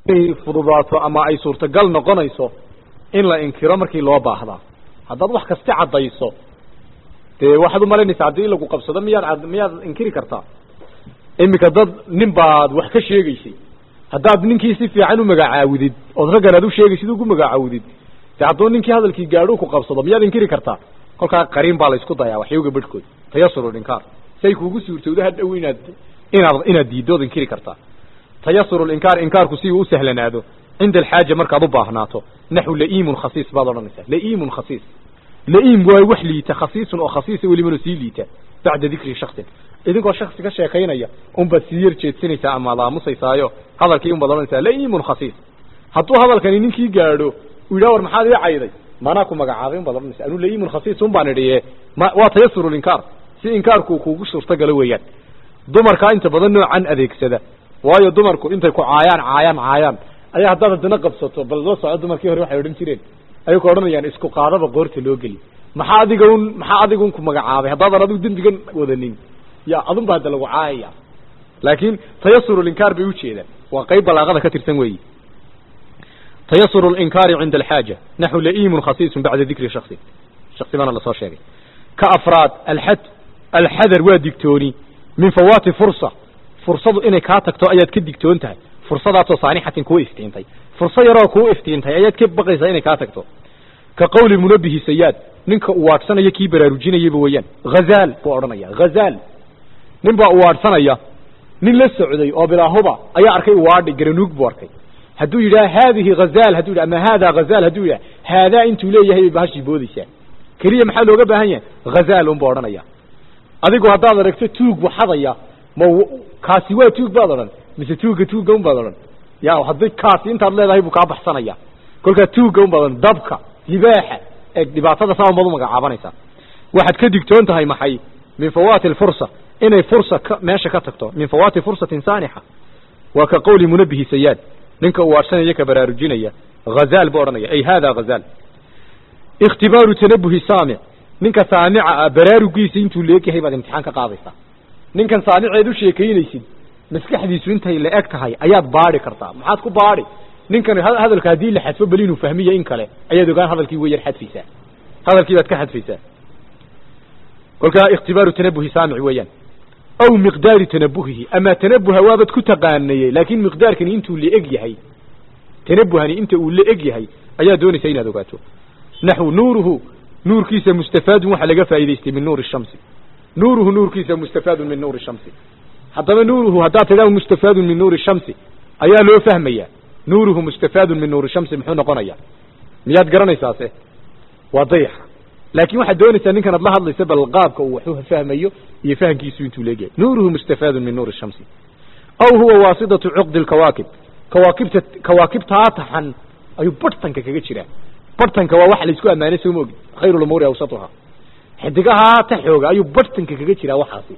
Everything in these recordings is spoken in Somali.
fududaato ama ay suurtagal noqonayso in la inkiro markii loo baahdaa haddaad wax kasti caddayso dee waxaad umalaynaysaa haddii in lagu qabsado miyaad miyaad inkiri kartaa iminka dad nin baad wax ka sheegaysay haddaad ninkii si fiican u magacaawidid ood raggan aad u sheegaysid ugu magacaawidid de hadduu ninkii hadalkii gaadho ku qabsado miyaad inkiri kartaa kolkaa qariin baa la isku dayaa waxyowga bedhkood tayasuru linkaar say kuugu suurtowdo hadhow inaad inaad inaad diiddood inkiri kartaa tayasuru linkaar inkaarku si uu u sahlanaado cinda alxaaja markaad u baahnaato naxu la'iimun khasiis baad odhanaysaa la'iimun khasiis la'iim waa wax liita khasiisun oo khasiisa welibana sii liita bacda dikri shaksin idinkoo shaksi ka sheekaynaya unbaad sii yar jeedsanaysaa amaad aamusaysaayo hadalkii unbaad odhanaysaa la'iimun khasiis hadduu hadalkani ninkii gaadho uu yidhaha war maxaad ii cayday maanaa ku magacaabay unbaad odhanaysa anu la'iimun khasiis un baan idhiye ma waa tayasuru linkaar si inkaarku kuugu suurtagalo weeyaan dumarkaa inta badan noocan adeegsada waayo dumarku intay ku caayaan caayaan caayaan ayaa haddaad haddana qabsato bal la soco dumarkii hore waxay odhan jireen ayay ku odhanayaan isku qaadaba qoorta loo geli maxaa adiga un maxaa adiga un ku magacaabay haddaadan adigu dembigan wadanin ya adun ba hadda lagu caayaya laakin tayasuru linkaar bay ujeedaan waa qayb balaaqada ka tirsan weeyi tayasuru linkaari cinda alxaaja naxu la'iimun khasiisun bacda dikri shaksi shaksi baana lasoo sheegay ka afraad alxad alxadar waa digtooni min fawaati fursa fursadu inay kaa tagto ayaad ka digtoon tahay fursadaasoo saanixatin kuu iftiintay furso yaroo kuu iftiintay ayaad ka baqaysaa inay kaa tagto ka qawli munabihi sayaad ninka uwaadhsanaya kii baraarujinayaba weeyaan hazaal buu odhanaya hazaal nin baa uwaadhsanaya nin la socday oo bilaahuba ayaa arkay uwaadhi garanuug buu arkay hadduu yidhaha haadihi hazaal hadduu yidhaha ama haadaa hazaal hadduu yidhaha haadaa intuu leeyahay bay bahashii boodaysaa keliya maxaa looga baahan yahay hazaal unbuu odhanaya adigu haddaad aragto tuug buu xadaya ma kaasi waa tuug baad odhan mise tuugga tuugga un baad odhan ya haddii kaasi intaad leedahay buu kaa baxsanaya kolkaa tuugga un baad odhan dabka libaaxa ee dhibaatada saa unbaad u magacaabanaysaa waxaad ka digtoon tahay maxay min fawaati alfursa inay fursa ka meesha ka tagto min fawaati fursatin saanixa waa ka qawli munabihi sayaad ninka uu waadhsanaya ka baraarujinaya hazaal buu odhanaya ay hada hazaal ikhtibaaru tanabuhi saamic ninka saamica ah baraarugiisa intuu leegyahay baad imtixaan ka qaadaysaa ninkan saamiceed u sheekaynaysid maskaxdiisu intay la eg tahay ayaad baadi kartaa maxaad ku baadi ninkan hadalka haddii la xadfo bal inuu fahmiya in kale ayaad ogaan hadalkii way yar xadfaysaa hadalkii baad ka xadfaysaa kolkaa ikhtibaaru tanabuhi saamic weeyaan aw miqdaari tanabuhihi ama tanabuha waabaad ku taqaanayey laakin miqdaarkani intuu la eg yahay tanabuhani inta uu la eg yahay ayaa doonaysa inaad ogaato naxu nuuruhu nuurkiisa mustafaadun waxaa laga faa'idaystay min nuuri shamsi nuuruhu nuurkiisa mustafaadun min nuuri shamsi haddaba nuuruhu haddaad tidhaha mustafaadun min nuuri shamsi ayaa loo fahmaya nuuruhu mustafaadun min nuuri shamsi muxuu noqonaya miyaad garanaysaase waa dayaxa laakin waxaad doonaysaa ninkan ad la hadlaysa bal qaabka uu waxu fahmayo iyo fahamkiisu intuu leegyahay nuuruhu mustafaadun min nuuri shamsi aw huwa waasidatu cuqdi lkawaakib kawaakibta kawaakibtaa taxan ayuu barhtanka kaga jiraa barhtanka waa waxa laisku ammaanay soo ma ogid khayru lumuuri awsatuha xidigahaa ta xooga ayuu barhtanka kaga jiraa waxaasi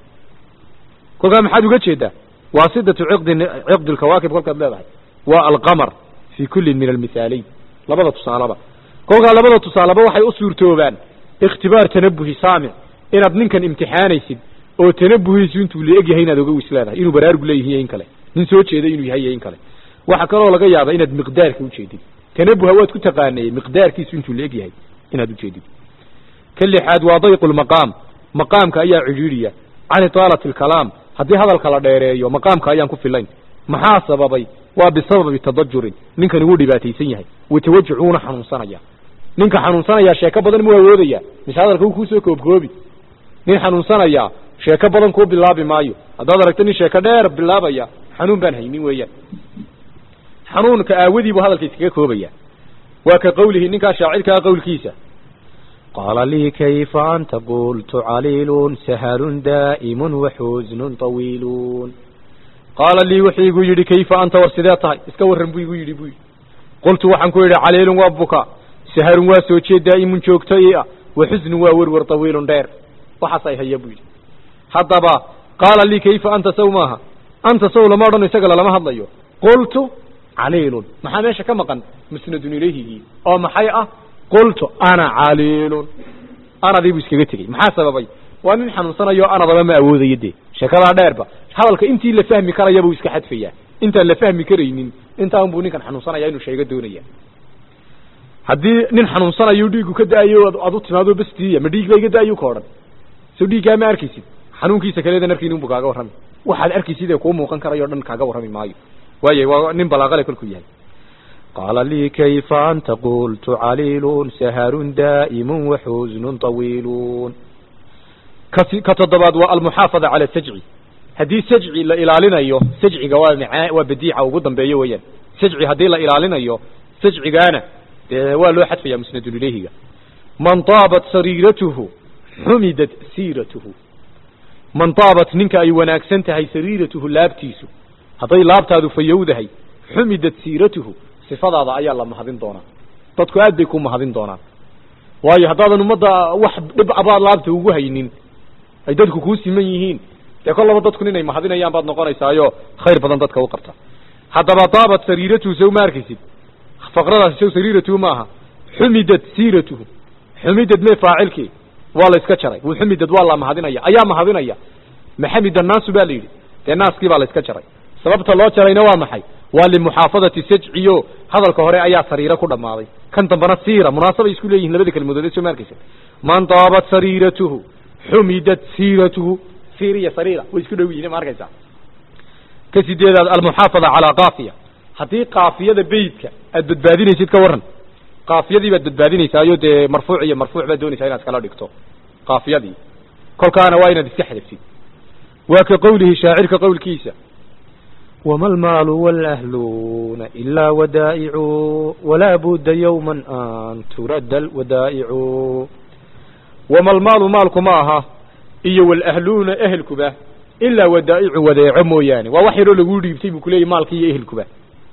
kolkaa maxaad uga jeedaa waasidatu ciqdi ciqdi lkawaakib kolkaad leedahay waa alqamar fi kullin min almithaalayn labada tusaalaba kolkaa labada tusaaleba waxay u suurtoobaan ikhtibaar tanabuhi saamic inaad ninkan imtixaanaysid oo tanabuhiisu intuu la eg yahay inaad oga wis leedahay inuu baraarug leeyahiy in kale nin soo jeeda inuu yahay iyo in kale waxaa kaloo laga yaaba inaad miqdaarka ujeedid tanabuha waad ku taqaanayey miqdaarkiisu intuu la eg yahay inaad ujeedid ka lixaad waa dayqu lmaqaam maqaamka ayaa cidhiidhiya can itaalati alkalaam haddii hadalka la dheereeyo maqaamka ayaan ku filayn maxaa sababay waa bisababi tadajurin ninkani wuu dhibaataysan yahay watawajuc wuuna xanuunsanaya ninka xanuunsanaya sheeko badan mu awoodaya mise hadalka wuu kuusoo koobkoobi nin xanuunsanaya sheeko badan kuu bilaabi maayo haddaad aragto nin sheeko dheer bilaabaya xanuun baan haynin weeyaan xanuunka aawadii buu hadalka iskaga koobaya waa ka qawlihi ninkaa shaacirkaa qawlkiisa qaala lii kayfa anta qultu caliilun sahalun daa'imun waxuznun tawiilun qaala lii wuxuu igu yidhi kayfa anta war sidee tahay iska warran buu igu yidhi bu yidhi qultu waxaan ku yidhi caliilun waa buka saharun waa soo jeed daa'imun joogto i ah waxusnun waa werwer tawiilun dheer waxaas ay haya buu yidhi haddaba qaala lii kayfa anta saw maaha anta saw lama odhano isaga lalama hadlayo qultu caliilun maxaa meesha ka maqan musnadun ilayhigii oo maxay ah qultu ana caliilun anadii buu iskaga tegey maxaa sababay waa nin xanuunsanayo anadaba ma awoodayo dee sheekadaa dheerba hadalka intii la fahmi karaya buu iska xadfayaa intaan la fahmi karaynin intaa unbuu ninkan xanuunsanaya inuu sheego doonaya haddii nin xanuunsanayo dhiigu ka da-ayo ad u timaado bastiya ma dhiig ba iga da-ayu ka odhan so dhiiggaa ma arkaysid xanuunkiisa kaleedan arkayn unbu kaaga warrami waxaad arkaysid ee kuu muuqan karayo o dhan kaaga warrami maayo waayo waa nin balaaqale kolkuu yahay qaala lii kayfa anta qultu caliilun saharun daa'imun waxuznun tawiilun kasi ka toddobaad waa almuxaafada cala sajci haddii sajci la ilaalinayo sajciga waa maaa waa badiica ugu dambeeyo weeyaan sajci haddii la ilaalinayo sajcigaana dee waa loo xadfaya musnadun ilayhiga man taabat sariiratuhu xumidat siiratuhu man taabat ninka ay wanaagsan tahay sariiratuhu laabtiisu hadday laabtaadu fayowdahay xumidat siiratuhu sifadaada ayaa la mahadin doonaa dadku aad bay ku mahadin doonaan waayo haddaadan ummadda wax dhib abaad laabta ugu haynin ay dadku kuu siman yihiin dee kollaba dadku inay mahadinayaan baad noqonaysaayo khayr badan dadka u qabta haddaba taabat sariiratuhu sow ma arkaysid faqradaasi sow sariiratuhu maaha xumidad siiratuhu xumidad mee faacilkii waa la iska jaray wuu xumidad waa la mahadinaya ayaa mahadinaya maxamid annaasu ba la yidhi dee naaskii baa la iska jaray sababta loo jarayna waa maxay waa limuxaafadati sajciyo hadalka hore ayaa sariiro ku dhammaaday kan dambana siira munaasabay isku leeyihin labada kelmadood ee soo ma arkaysa man taabat sariiratuhu xumidat siiratuhu siir iyo sariira way isku dhow yihin ma arkaysaa ka sideedaad almuxaafada calaa kaafiya haddii kaafiyada beytka aad badbaadinaysid ka warran kaafiyadii baad badbaadinaysaayo dee marfuuc iyo marfuuc baad doonaysaa inaad iskala dhigto kaafiyadii kolkaana waa inaad iska xadafsid waa ka qowlihi shaacirka qowlkiisa wma almaalu wاlأhluuna ilaa wadaa'icu walaa budda yowma an turadda alwadaa'icu wama almaalu maalku ma aha iyo walahluuna ehelkuba ilaa wadaa'icu wadeeco mooyaane waa wax yaroo laguu dhiibtay buu kuleeyay maalki iyo ehelkuba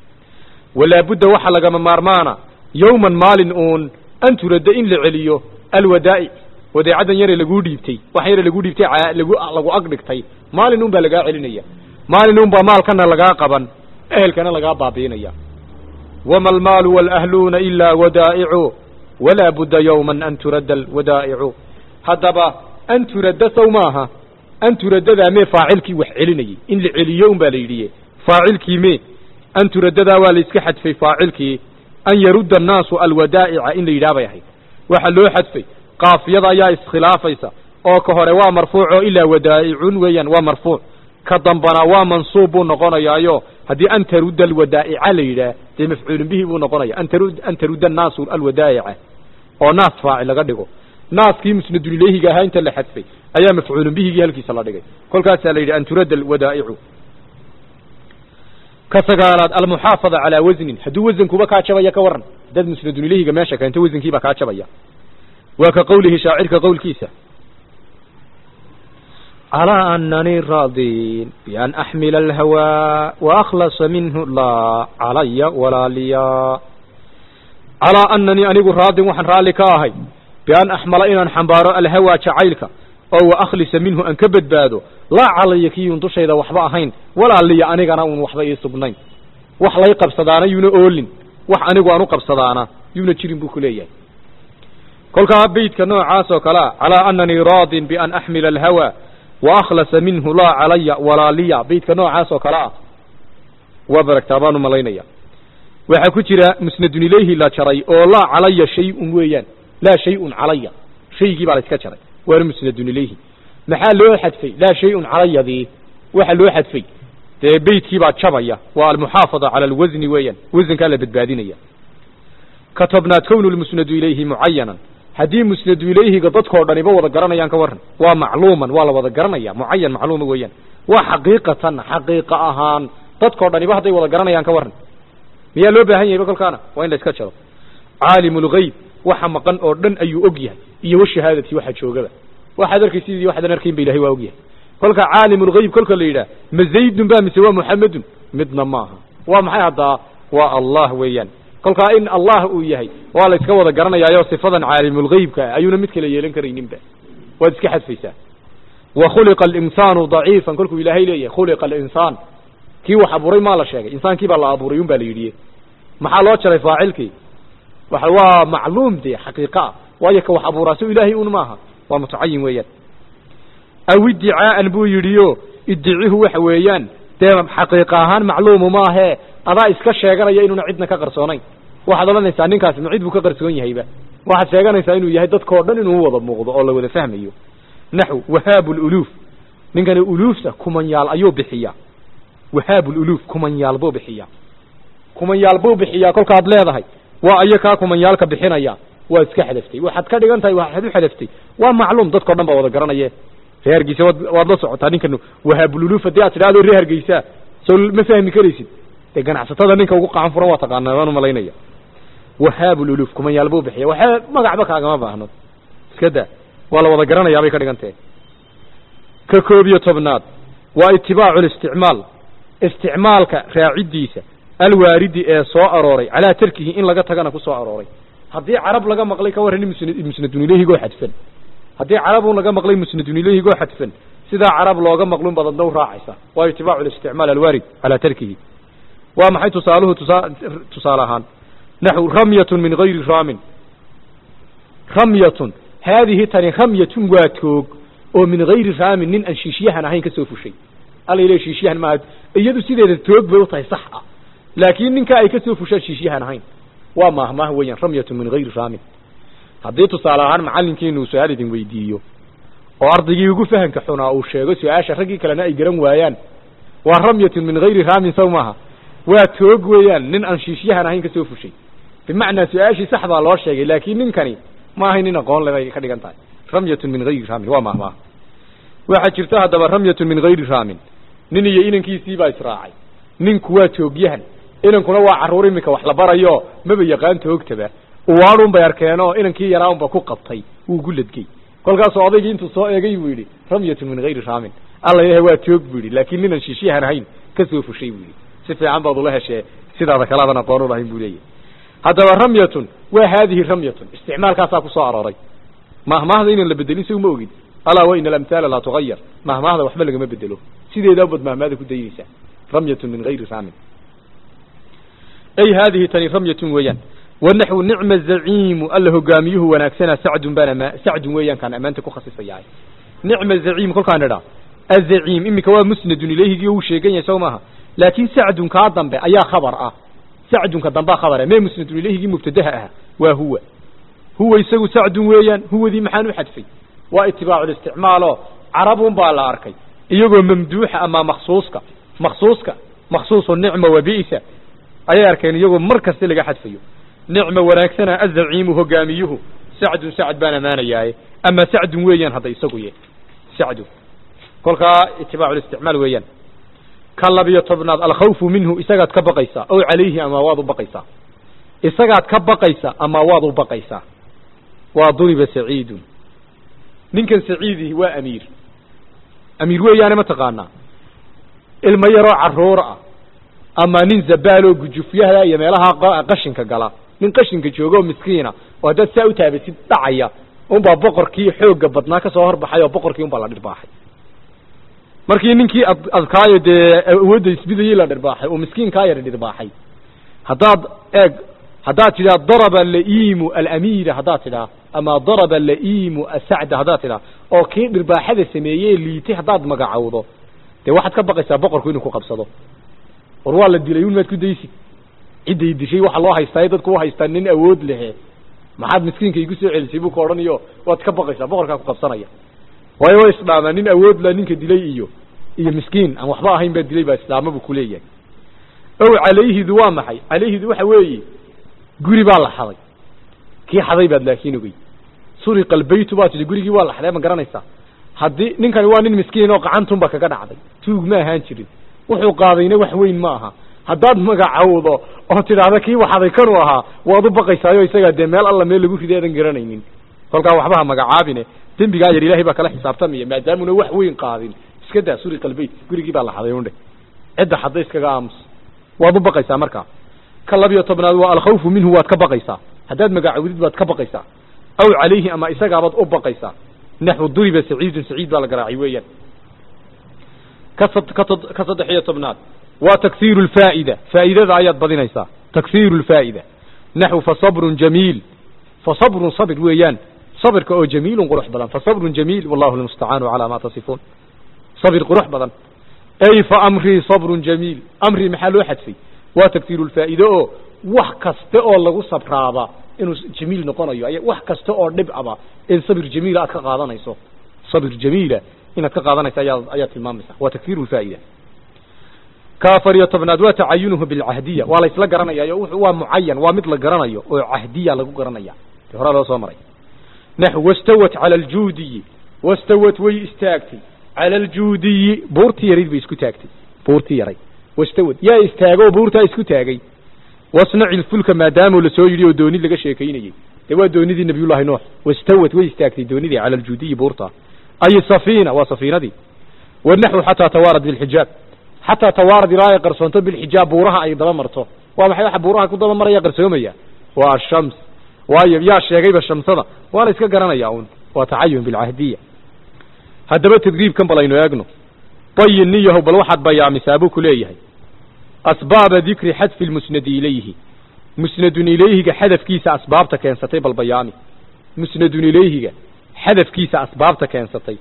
walaa budda waxa lagama maarmaana yowman maalin uun an turadda in la celiyo alwadaa'ic wadeecadan yare laguu dhiibtay wax yare laguu dhiibtay lagu lagu ag dhigtay maalin un baa lagaa celinaya maalin un baa maalkana lagaa qaban ehelkana lagaa baabiinaya wama almaalu wاlahluuna ilaa wadaa'icu walaa budda yowma an turadda alwadaa'icu haddaba an turadda sow maaha an turaddadaa mee faacilkii wax celinayay in la celiyo un baa la yidhiye faacilkii mee an turaddadaa waa la iska xadfay faacilkii an yarudda annaasu alwadaa'ica in la yidhaah bay ahayd waxaa loo xadfay kaafiyada ayaa iskhilaafaysa oo ka hore waa marfuuco ilaa wadaa'icun weeyaan waa marfuuc ka dambana waa mansuub buu noqonayaayo haddii an tarudda alwadaa'ica la yidhaah dee mafcuulin bihi buu noqonaya an taru an tarudda annaasu alwadaa'ica oo naas faacil laga dhigo naaskii musnadun ilayhiga ahaa inta la xadfay ayaa mafcuulin bihigii halkiisa la dhigay kolkaasaa la yidhi an turadda alwadaa'icu ka sagaalaad almuxaafada calaa wasnin hadduu wasankuba kaa jabaya ka warran dad musnadun ilayhiga meesha keento wasankiibaa kaa jabaya waa ka qowlihi shaacirka qowlkiisa calىa ananii raadin bian axmila alhawaa waakhlasa minhu laa calaya walaa liya calaa ananii anigu raadin waxaan raalli ka ahay bian axmala inaan xambaaro alhawaa jacaylka oo wa akhlisa minhu aan ka badbaado laa calaya kiyuun dushayda waxba ahayn walaa liya anigana uun waxba ii sugnayn wax lay qabsadaana yuuna oolin wax anigu aan u qabsadaana yuuna jirin buu ku leeyahay kolkaa beydka noocaas oo kale a calaa ananii raadin bian axmila alhawaa waakhlasa minhu laa calaya walaa liya beydka noocaas oo kale ah waa baragtaa baan u malaynaya waxaa ku jira musnadun ilayhi la jaray oo laa calaya shay-un weeyaan laa shay-un calaya shaygii baa la iska jaray waana musnadun ilayhi maxaa loo xadfay laa shay-un calayadii waxa loo xadfay dee beydkii baa jabaya waa almuxaafada cala alwasni weeyaan wasankaa la badbaadinaya ka tobnaad kownu lmusnadu ilayhi mucayanan haddii musnadu ilayhiga dadkoo dhaniba wada garanayaan ka warran waa macluuman waa la wada garanaya mucayan macluuma weeyaan waa xaqiiqatan xaqiiqa ahaan dadkoo dhaniba hadday wada garanayaan ka warran miyaa loo baahan yahayba kolkaana waa in la iska jaro caalimu lgayb waxa maqan oo dhan ayuu og yahay iyo washahaadati waxa joogaba waxaad arkaysid iyo waxaadan arkayn ba ilahay waa og yahay kolka caalimu lgayb kolka la yidhaah ma zaydun ba mise waa muxamedun midna maaha waa maxay haddaa waa allah weeyaan kolkaa in allah uu yahay waa la iska wada garanayaayo sifadan caalimulgaybka ah ayuuna mid kale yeelan karayninba waad iska xadfaysaa wa khuliqa alinsaanu daciifan kolkuu ilaahay leeyahay khuliqa alinsaan kii wax abuuray maa la sheegay insaankii baa la abuuray un baa la yidhi maxaa loo jaray faacilkii wa waa macluum dee xaqiiqa ah waayo ka wax abuuraa so ilaahay un maaha waa mutacayin weeyaan aw iddicaa'an buu yidhi o iddicihu waxa weeyaan dee xaqiiqa ahaan macluumu ma ahee adaa iska sheeganaya inuuna cidna ka qarsoonayn waxaad odhanaysaa ninkaasi ma cid buu ka qarsoon yahayba waxaad sheeganaysaa inuu yahay dadkao dhan inuu wada muuqdo oo la wada fahmayo naxw wahaabu luluuf ninkani uluufta kumanyaal ayuu bixiyaa wahaabu luluuf kumanyaal buu bixiyaa kumanyaal buu bixiyaa kolkaad leedahay waa ayo kaa kumanyaalka bixinaya waa iska xadaftay waxaad ka dhigan tahay waxaad u xadaftay waa macluum dadkao dhan baa wada garanaye reer hargeysa waad waad la socotaa ninkan wahaabululuuf haddii aad tidhahdo reer hargeysa soo ma fahmi karaysid dee ganacsatada ninka ugu qacan furan waa taqaanaa waan umalaynaya wahaabululuuf kumanyaal buu bixiya waxaa magacba kaagama baahno iska da waa la wada garanayaa bay ka dhigan tahay ka koob iyo tobnaad waa itibaacu listicmaal isticmaalka raaciddiisa alwaaridi ee soo arooray calaa tarkihi in laga tagana ku soo arooray haddii carab laga maqlay ka warran musnadun ilehigoo xadfan haddii carabun laga maqlay musnadun ilehigoo xadfan sidaa carab looga maqlun baad adna u raacaysa waa itibaacu listicmaal alwaarid calaa tarkihi waa maxay tusaaluhu tusa tusaale ahaan naxw ramyatun min gayri raamin ramyatun haadihi tani ramyatun waa toog oo min gayri raamin nin aan shiishyahan ahayn ka soo fushay alla ile shiishyahan maaha iyadu sideeda toog bay u tahay sax ah laakiin ninkaa ay ka soo fushaan shiishyahan ahayn waa maahmaah weeyaan ramyatun min gayri raamin haddii tusaale ahaan macallinkiinu su-aal idin weydiiyo oo ardaygii ugu fahamka xunaa uu sheego su-aasha raggii kalena ay garan waayaan waa ramyatun min gayri raamin saw maaha waa toog weeyaan nin aan shiishyahan ahayn ka soo fushay bimacnaa su-aashii sax baa loo sheegay laakiin ninkani ma ahay nin aqoon le bay ka dhigan tahay ramyatun min gayri raamin waa maahmaah waxaa jirta haddaba ramyatun min gayri raamin nin iyo inankiisii baa israacay ninku waa toogyahan inankuna waa carruur iminka wax la barayo maba yaqaan toogtaba uwaadhun bay arkeen oo inankii yaraa unba ku qabtay wuu gu ladgey kolkaasoo odaygii intuu soo eegay buu yidhi ramyatun min gayri raamin alla ilahay waa toog buu yidhi laakiin ninan shiishyahan ahayn ka soo fushay buu yidhi si fiican baad ula heshee sidaada kalaadan aqoon ulahayn buu leeyahy haddaba ramyatun waa haadihi ramyatun isticmaalkaasaa ku soo arooray mahmaahda inaan la bedelin si uma ogid alaa wa ina alamhaala laa tugayar mahmaahda waxba lagama bedelo sideedaa baad mahmaahda ku daynaysaa ramyatun min gayri raamin ay haadihi tani ramyatun weeyaan wanaxwu nicma zaciimu alla hogaamiyuhu wanaagsana sacdun baan ama sacdun weeyaan kaan ammaanta ku khasisayahay nicma zaciim kolkaan idhaa azaciim iminka waa musnadun ilayhigii uu sheegan yahay sow maaha laakiin sacdun kaa dambe ayaa khabar ah sacdunka dambaa khabara mee musnadun ilayhigii mubtadaha ah waa huwa huwa isagu sacdun weeyaan huwadii maxaan u xadfay waa itibaaculisticmaalo carabun baa la arkay iyagoo mamduuxa ama maksuuska maksuuska maksuusu nicma wa bi'sa ayay arkeen iyagoo mar kasta laga xadfayo nicma wanaagsana azaciimu hogaamiyuhu sacdun sacd baan ammaanayaaye ama sacdun weeyaan hadda isagu ye sacdun kolkaa itibaaculisticmaal weeyaan ka labiyo tobnaad alkhawfu minhu isagaad ka baqaysaa ow calayhi ama waad u baqaysaa isagaad ka baqaysa ama waad u baqaysaa waa duriba saciidun ninkan saciidihi waa amiir amiir weeyaane ma taqaanaa ilmo yaroo carruur ah ama nin zabaaloo gujufyaha iyo meelaha qashinka gala nin qashinka jooga oo miskiina oo haddaad saa u taabasid dhacaya unbaa boqorkii xoogga badnaa kasoo horbaxay oo boqorkii unbaa la dhirbaaxay markii ninkii ad adkaayo dee awoodda isbidayey la dhirbaaxay oo miskiinkaa yar dhirbaaxay haddaad eeg haddaad tidhaa daraba laiimu alamiira haddaad tidhaa ama daraba laiimu asacda haddaad tidhaa oo kii dhirbaaxada sameeyey liitay haddaad magacowdo dee waxaad ka baqaysaa boqorku inuu ku qabsado war waa la dilay un maad ku daysid cidday dishay waxa loo haystaa dadku u haystaa nin awood lehe maxaad miskiinka igu soo celisay buu ka odhanayo waad ka baqaysaa boqorkaa ku qabsanaya waayo way isdhaamaa nin awood la ninka dilay iyo iyo miskiin aan waxba ahayn baa dilay baa islaama buu kuleeyahay ow calayhidu waa maxay calayhidu waxa weeye guri baa la xaday kii xaday baad laakiin ogey suriqa albaytu baa tidhi gurigii waa la xaday ma garanaysaa haddii ninkani waa nin miskiin oo qacantunba kaga dhacday tuug ma ahaan jirin wuxuu qaadayna wax weyn ma aha haddaad magacowdo oo tidhaahda kii waxaday kanuu ahaa waad u baqaysaayo isagaa dee meel alla meel lagu riday aadan garanaynin kolkaa waxbaha magacaabine dembigaa yar ilaahay baa kala xisaabtamaya maadaamuna wax weyn qaadin iska daa suriqa albayt gurigii baa la xaday undhe cidda xadda iskaga aamus waad u baqaysaa markaa ka labiyo tobnaad waa alkhawfu minhu waad ka baqaysaa haddaad magacowdid baad ka baqaysaa aw calayhi ama isagaabaad u baqaysaa naxwu duriba saciidun saciid baa la garaacay weeyaan ka ka saddex iyo tobnaad waa taksiiru lfaa'ida faa'idada ayaad badinaysaa taksiiru lfaa'ida naxwu fasabrun jamiil fasabrun sabir weeyaan sabirka oo jamiilun qurux badan fasabrun jamiil wallahu lmustacaanu calaa ma tasifuun sabir qurux badan ay fa amrii sabrun jamiil amrii maxaa loo xadfay waa tagsiirulfaa'iide oo wax kasta oo lagu sabraaba inuu jamiil noqonayo ay wax kasta oo dhib aba in sabir jamiila aad ka qaadanayso sabir jamiila inaad ka qaadanayso ayaa ayaa tilmaamaysa waa tagsiirulfaa'ida ka afar iyo tobnaad waa tacayunuhu bilcahdiya waa la isla garanaya wuxuu waa mucayan waa mid la garanayo oo cahdiya lagu garanaya te horaa loo soo maray naxw wastawat cala aljuudiyi wastawat way istaagtay cala aljuudiyi buurtii yarayd bay isku taagtay buurtii yaray wastawad yaa istaagoo buurtaa isku taagay wasnaci lfulka maadaama lasoo yidhi oo doonid laga sheekaynayey dee waa doonidii nabiyullahi nuux wastawad way istaagtay doonidii cala aljuudiyi buurta ay safiina waa safiinadii wanaxwu xataa tawaarad bilxijaab xataa tawaarad ilaa ay qarsoonto bilxijaab buuraha ay daba marto waa maxay waxa buuraha ku daba maraya qarsoomaya waa ashams waayo yaa sheegayba shamsada waa la iska garanaya un waa tacayun bilcahdiya haddaba tadriibkan bal aynu eegno bayin niyahow bal waxaad bayaamisaa buu ku leeyahay asbaaba dikri xadfi lmusnadi ilayhi musnadun ilayhiga xadafkiisa asbaabta keensatay bal bayaami musnadun ilayhiga xadafkiisa asbaabta keensatay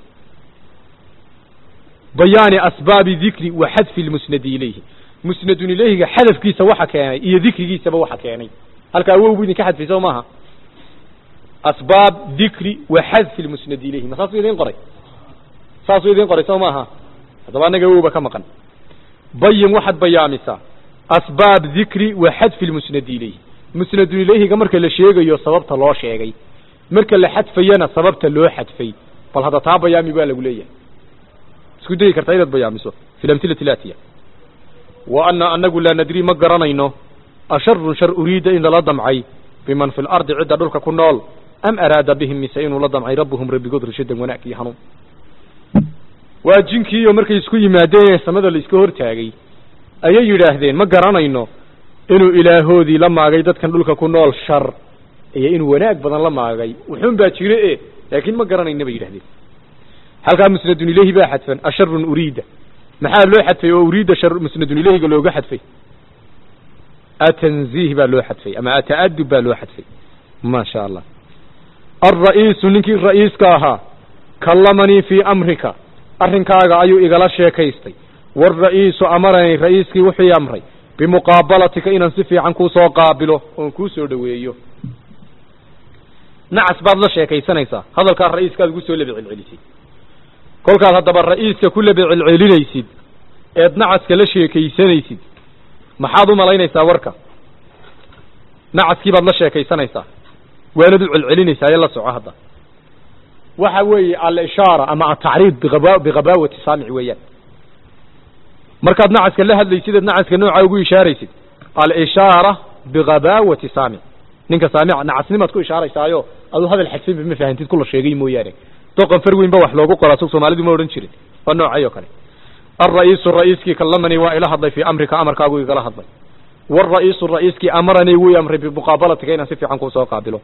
bayaani asbaabi dikri wa xadfi lmusnadi ilayhi musnadun ilayhiga xadafkiisa waxa keenay iyo dikrigiisaba waxa keenay halkaa awowbu idinka xadfay soo maaha asbaab dikri wa xadfi lmusnadi ilayhi ma saasuu idin qoray saasuu idin qoray soo maaha haddaba annaga awowba ka maqan bayin waxaad bayaamisaa asbaab dikri wa xadfi lmusnadi ilayhi musnadun ilayhiga marka la sheegayo sababta loo sheegay marka la xadfayana sababta loo xadfay bal hadda taa bayaami baa lagu leeyahay isku dayi kartaa inaad bayaamiso fi lamhilati latiya wa ana anagu laa nadri ma garanayno asharun shar uriida in lala damcay biman fi lardi cidda dhulka ku nool am araada bihim mise inuu la damcay rabbuhum rabbigood rashadan wanaag iyo hanuun waa jinkiiyo markay isku yimaadeen ee samada la iska hortaagay ayay yidhaahdeen ma garanayno inuu ilaahoodii la maagay dadkan dhulka ku nool shar iyo inuu wanaag badan la maagay wuxuun baa jire e laakiin ma garanayna bay yidhahdeen halkaa musnadun ilayhi baa xadfan asharun uriida maxaa loo xadfay oo uriida shar musnadun ilayhiga looga xadfay atanziih baa loo xadfay ama ata'adub baa loo xadfay ma sha allah alra'iisu ninkii ra'iiska ahaa kallamanii fii amrika arrinkaaga ayuu igala sheekaystay waalra'iisu amaranii ra'iiskii wuxuu amray bimuqaabalatika inaan si fiican kuu soo qaabilo oon kuu soo dhoweeyo nacas baad la sheekaysanaysaa hadalkaa ra'iiskaad ugu soo labicelcelisay kolkaad haddaba ra'iiska ku labicelcelinaysid eed nacaska la sheekaysanaysid maxaad u malaynaysaa warka nacaskii baad la sheekaysanaysaa waanad u celcelinaysaa ee la soco hadda waxa weeye alishaara ama atacriid biaba bigabaawati saamic weeyaan markaad nacaska la hadlaysid eed nacaska nooca ugu ishaaraysid alishaara bigabaawati saamic ninka saamic nacasnimaad ku ishaaraysaayo aduu hadal xadfinba ma fahantid kula sheegay mooyaane doqon far weyn ba wax loogu qoraa sug soomaalidu ma odhan jirin waa noocay oo kale alra'iisu ra'iiskii kallamanii waa ila hadlay fii amrika amarkaagu igala hadlay waalra'iisu ra'iiskii amaranii wuu amray bimuqaabalatika inaan si fiican kuu soo qaabilo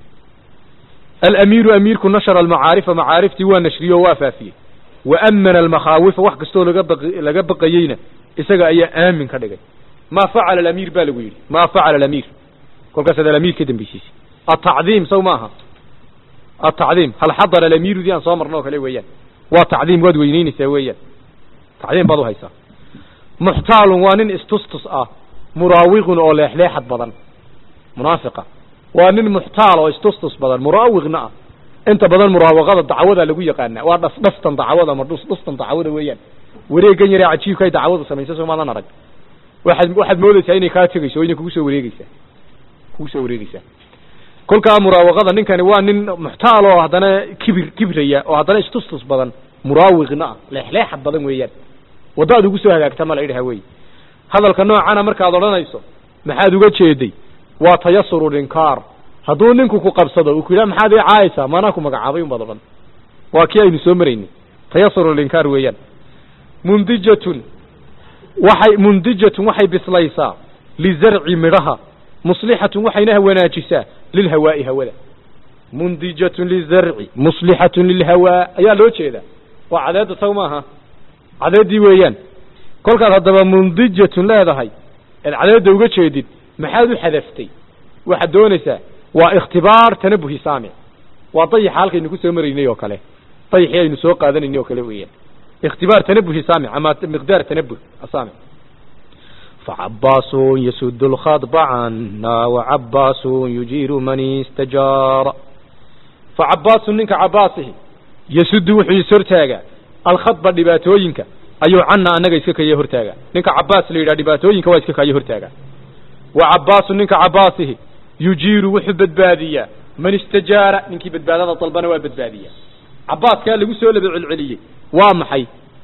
alamiiru amiirku nashara almacaarifa macaariftii waa nashriyey oo waa faafiyey wa amana almakhaawifa wax kastoo laga baq laga baqayeyna isaga ayaa aamin ka dhigay maa facala alamiir ba lagu yidhi maa facala alamiir kolkaas ad alamiir ka dambeysiisay atacdiim saw maaha atacdiim hal xadara alamiirudii aan soo marno oo kale weeyaan waa tacdiim waad weyneynaysaa weeyaan tacdiim baad uhaysaa muxtaalun waa nin istustus ah muraawiqun oo leexleexad badan munaafiqa waa nin muxtaal oo istustus badan muraawiqna ah inta badan muraawaqada dacwada lagu yaqaana waa dhas dhastan dacwada ama dhus dhustan dacwada weeyaan wareegan yaree cajiibka ay dacwadu samaysa soo maadan arag waxaad waxaad moodaysaa inay kaa tegayso o inay kugu soo wareegeysaa kugu soo wareegeysaa kolkaa muraawaqada ninkani waa nin muxtaal oo haddana kibir kibraya oo haddana istustus badan muraawiqna ah leexleexad badan weeyaan waddaad ugu soo hagaagta ma la idhaha wey hadalka noocana markaad odhanayso maxaad uga jeeday waa tayasuru linkaar hadduu ninku ku qabsado uu ku yidhaha maxaad ii caayaysaa maanaa ku magacaabay un baad odhan waa kii aynu soo maraynay tayasuru linkaar weeyaan mundijatun waxay mundijatun waxay bislaysaa lizarci midhaha muslixatun waxayna wanaajisaa lilhawaa'i hawada mundijatun lizarci muslixatun lilhawaa ayaa loo jeedaa waa cadeedda saw maaha cadeeddii weeyaan kolkaad haddaba mundijatun leedahay eed cadeedda uga jeedid maxaad u xadaftay waxaad doonaysaa waa ikhtibaar tanabuhi saamic waa dayaxa halkaynu ku soo maraynay oo kale dayaxii aynu soo qaadanaynay oo kale weeyaan اختبار تنبه سامع أما مقدار تنبه السامع فعباس يسد الخطب عنا وعباس يجير من استجار فعباس ننك عباسه يسد وحي سرتاغا الخطب دباتوينك ayuu canna annaga iska kaya hortaaga ninka cabaas la yidhaha dhibaatooyinka waa iska kaya hortaaga wa cabaasu ninka cabaasihi yujiiru wuxuu badbaadiyaa man istajaara ninkii badbaadada dalbana waa badbaadiyaa cabaaskaa lagu soo laba celceliyey waa maxay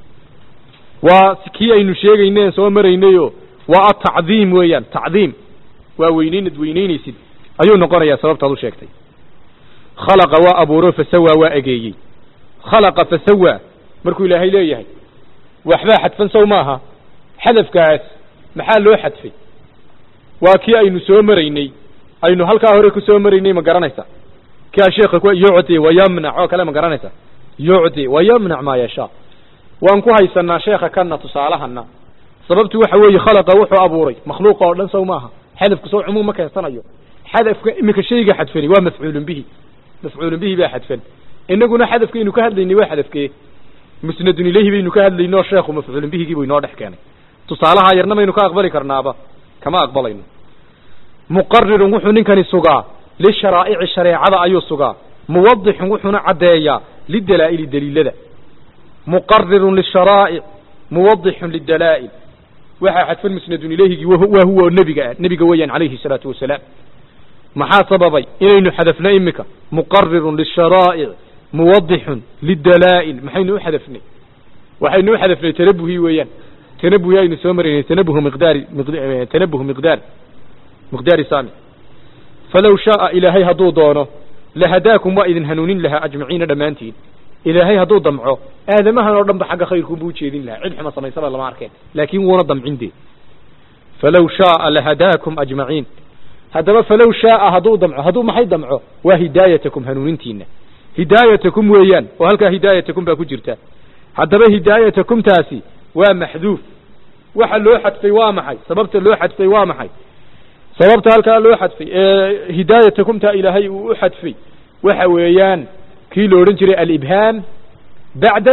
waa kii aynu sheegayneen soo maraynayo waa atacdiim weeyaan tacdiim waa weynaynad weynaynaysid ayuu noqonayaa sababtaad u sheegtay khalaqa waa abuuro fasawaa waa egeeyey khalaqa fasawaa markuu ilaahay leeyahay waxbaa xadfan sow maaha xadafkaas maxaa loo xadfay waa kii aynu soo maraynay aynu halkaa hore ku soo maraynay ma garanaysa kaa sheekha ku yucdi wayamnac oo kale ma garanaysa yucdi wayamnac maa yashaa waan ku haysanaa sheekha kana tusaalahana sababtu waxa weeye khalaqa wuxuu abuuray makhluuqa oo dhan sow maaha xadafku sow cumuum ma keensanayo xadafka iminka shayga xadfani waa mafcuulun bihi mafcuulun bihi baa xadfan inaguna xadafkaynu ka hadlaynay waa xadafkee musnadun ilayhi baynu ka hadlaynoo sheekhu mafcuulun bihigii buu inoo dhex keenay tusaalaha yarna maynu ka aqbali karnaaba kama aqbalayno muqarirun wuxuu ninkani sugaa lisharaa'ici shareecada ayuu sugaa muwadixun wuxuuna caddeeyaa lidalaa'ili daliilada muqarirun lisharaa'ic muwadixun lidalaa'il waxaa xadfan musnadun ilayhigii waa huwa nebiga ah nebiga weeyaan calayhi salaatu wasalaam maxaa sababay inaynu xadafno imika muqarirun lisharaa'ic muwadixun lidalaa'il maxaynu u xadafnay waxaynu u xadafnay tanabuhi weeyaan tanabuhi aynu soo maraynay tanabuhu miqdaari tanabuhu miqdaar miqdaari saami falow shaaa ilaahay hadduu doono lahadaakum waa idin hanuunin lahaa ajmaciina dhammaantiin ilaahay hadduu damco aadamahan oo dhan ba xagga khayrkuunbuu ujeedin lahaa cid xuma samaysaba lama arkeen laakiin wuuna damcin dee falow shaaa lahadaakum ajmaciin haddaba falow shaaa hadduu damco hadduu maxay damco waa hidaayatakum hanuunintiina hidaayatakum weeyaan oo halkaa hidaayatakum baa ku jirta haddaba hidaayatakumtaasi waa maxduuf waxa loo xadfay waa maxay sababta loo xadfay waa maxay sababta halkaa loo xadfay ee hidaayatakumtaa ilaahay uu u xadfay waxa weeyaan kii la odhan jiray alibhaam bacda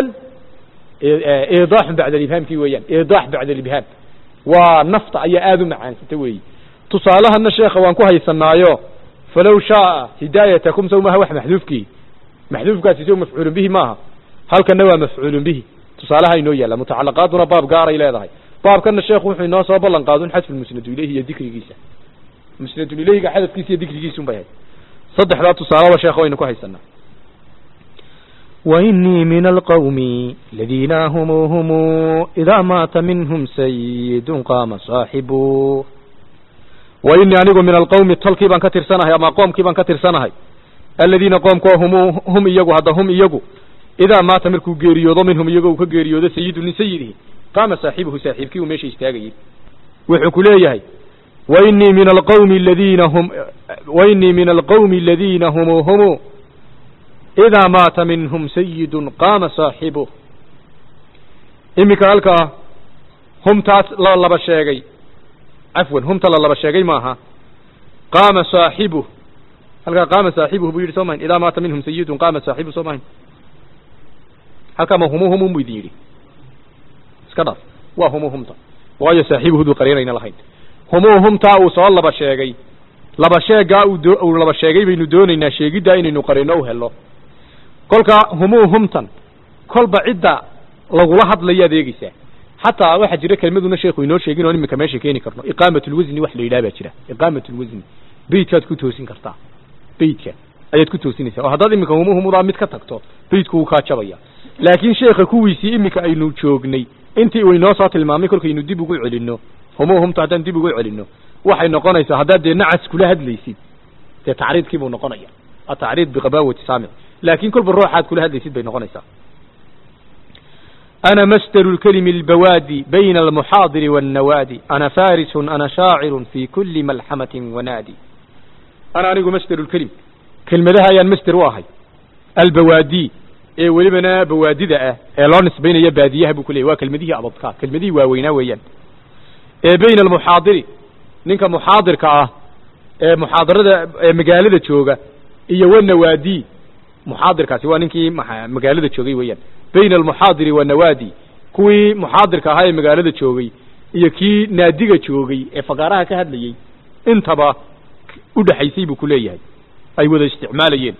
idaaxun bacda alibhaamkii weeyaan idaax bacda alibhaam waa nafta ayaa aada u macaansata weeyi tusaalahana sheekha waan ku haysanaayo falow shaaa hidaayatakum sow maaha wax maxduufkii maxduufkaasi sow mafcuulun bihi maaha halkana waa mafcuulun bihi tusaalaha inoo yaalla mutacalaqaaduna baab gaaray leedahay baabkana sheekhu wuxuu inoo soo ballan qaadun xadfu musnadu ilayhi iyo dikrigiisa musnadun ilayhiga xadafkiisa iyo dikrigiisun bay ahayd saddexdaa tusaalaba sheekha waynu ku haysanaa وإني من القوم الذين هم هم إذا مات منهم سيد قام صاحبه وإني أنigu min alqawmi tolkii baan ka tirsanahay ama qoomkii baan ka tirsanahay aladiina qoomkoo hum hum iyagu hadda hum iyagu idaa maata markuu geeriyoodo minhum iyago uu ka geeriyoodo sayidu min sayidihi qaama saaxibuhu saaxiibkii uu meesha istaagayey wuxuu ku leeyahay wainii min alqawmi aladiina hum wainii min alqawmi aladiina hum hum idaa maata minhum sayidun qaama saaxibuh iminka halkaa humtaas la laba sheegay cafwan humta la laba sheegay maaha qaama saaxibuh halkaa qaama saaxibuhu buu yidhi soo mahin idaa maata minhum sayidun qaama saaxibuh soo mahin halkaa ma humu humun bu idin yidhi iska dhaaf waa humu humta waayo saaxiibuhuduu qariinayna lahayn humuu humtaa uu soo laba sheegay laba sheegaa uu doo uu laba sheegay baynu doonaynaa sheegiddaa inaynu qarino u helo kolkaa humuu humtan kolba cidda lagula hadlayo adeegeysaa xataa waxaa jira kelmaduna sheekhu inoo sheegin oo iminka meesha keeni karno iqaamat lwasni wax la yidhaha baa jira iqaamat lwasni beytkaad ku toosin kartaa beytka ayaad ku toosinaysaa oo haddaad iminka humu humudaa mid ka tagto beytku wuu kaa jabaya laakiin sheekha kuwiisii iminka aynu joognay intii uu inoo soo tilmaamay kolkaynu dib ugu celinno humu humta haddaan dib ugu celinno waxay noqonaysaa haddaad dee nacas kula hadlaysid dee tacriidkii buu noqonaya atacriid biqabaawati saamic laakiin kolba ruuxaad kula hadlaysid bay noqonaysaa أنا مستر الكلم البوادي بين المحاضر والنوادي أنا فارس أنا شاعر في كل ملحمة ونادي أنا أنيق مستر الكلم كلمة يا مستر واحد البوادي ee welibana bawaadida ah ee loo nisbaynayo baadiyaha buu ku leeyay waa kelmadihii abadka kelmadihii waaweynaa weeyaan ee bayna almuxaadiri ninka muxaadirka ah ee muxaadarada ee magaalada jooga iyo wanawaadi muxaadirkaasi waa ninkii magaalada joogay weeyaan bayna almuxaadiri wanawaadi kuwii muxaadirka ahaa ee magaalada joogay iyo kii naadiga joogay ee fagaaraha ka hadlayey intaba u dhexaysay buu ku leeyahay ay wada isticmaalayeen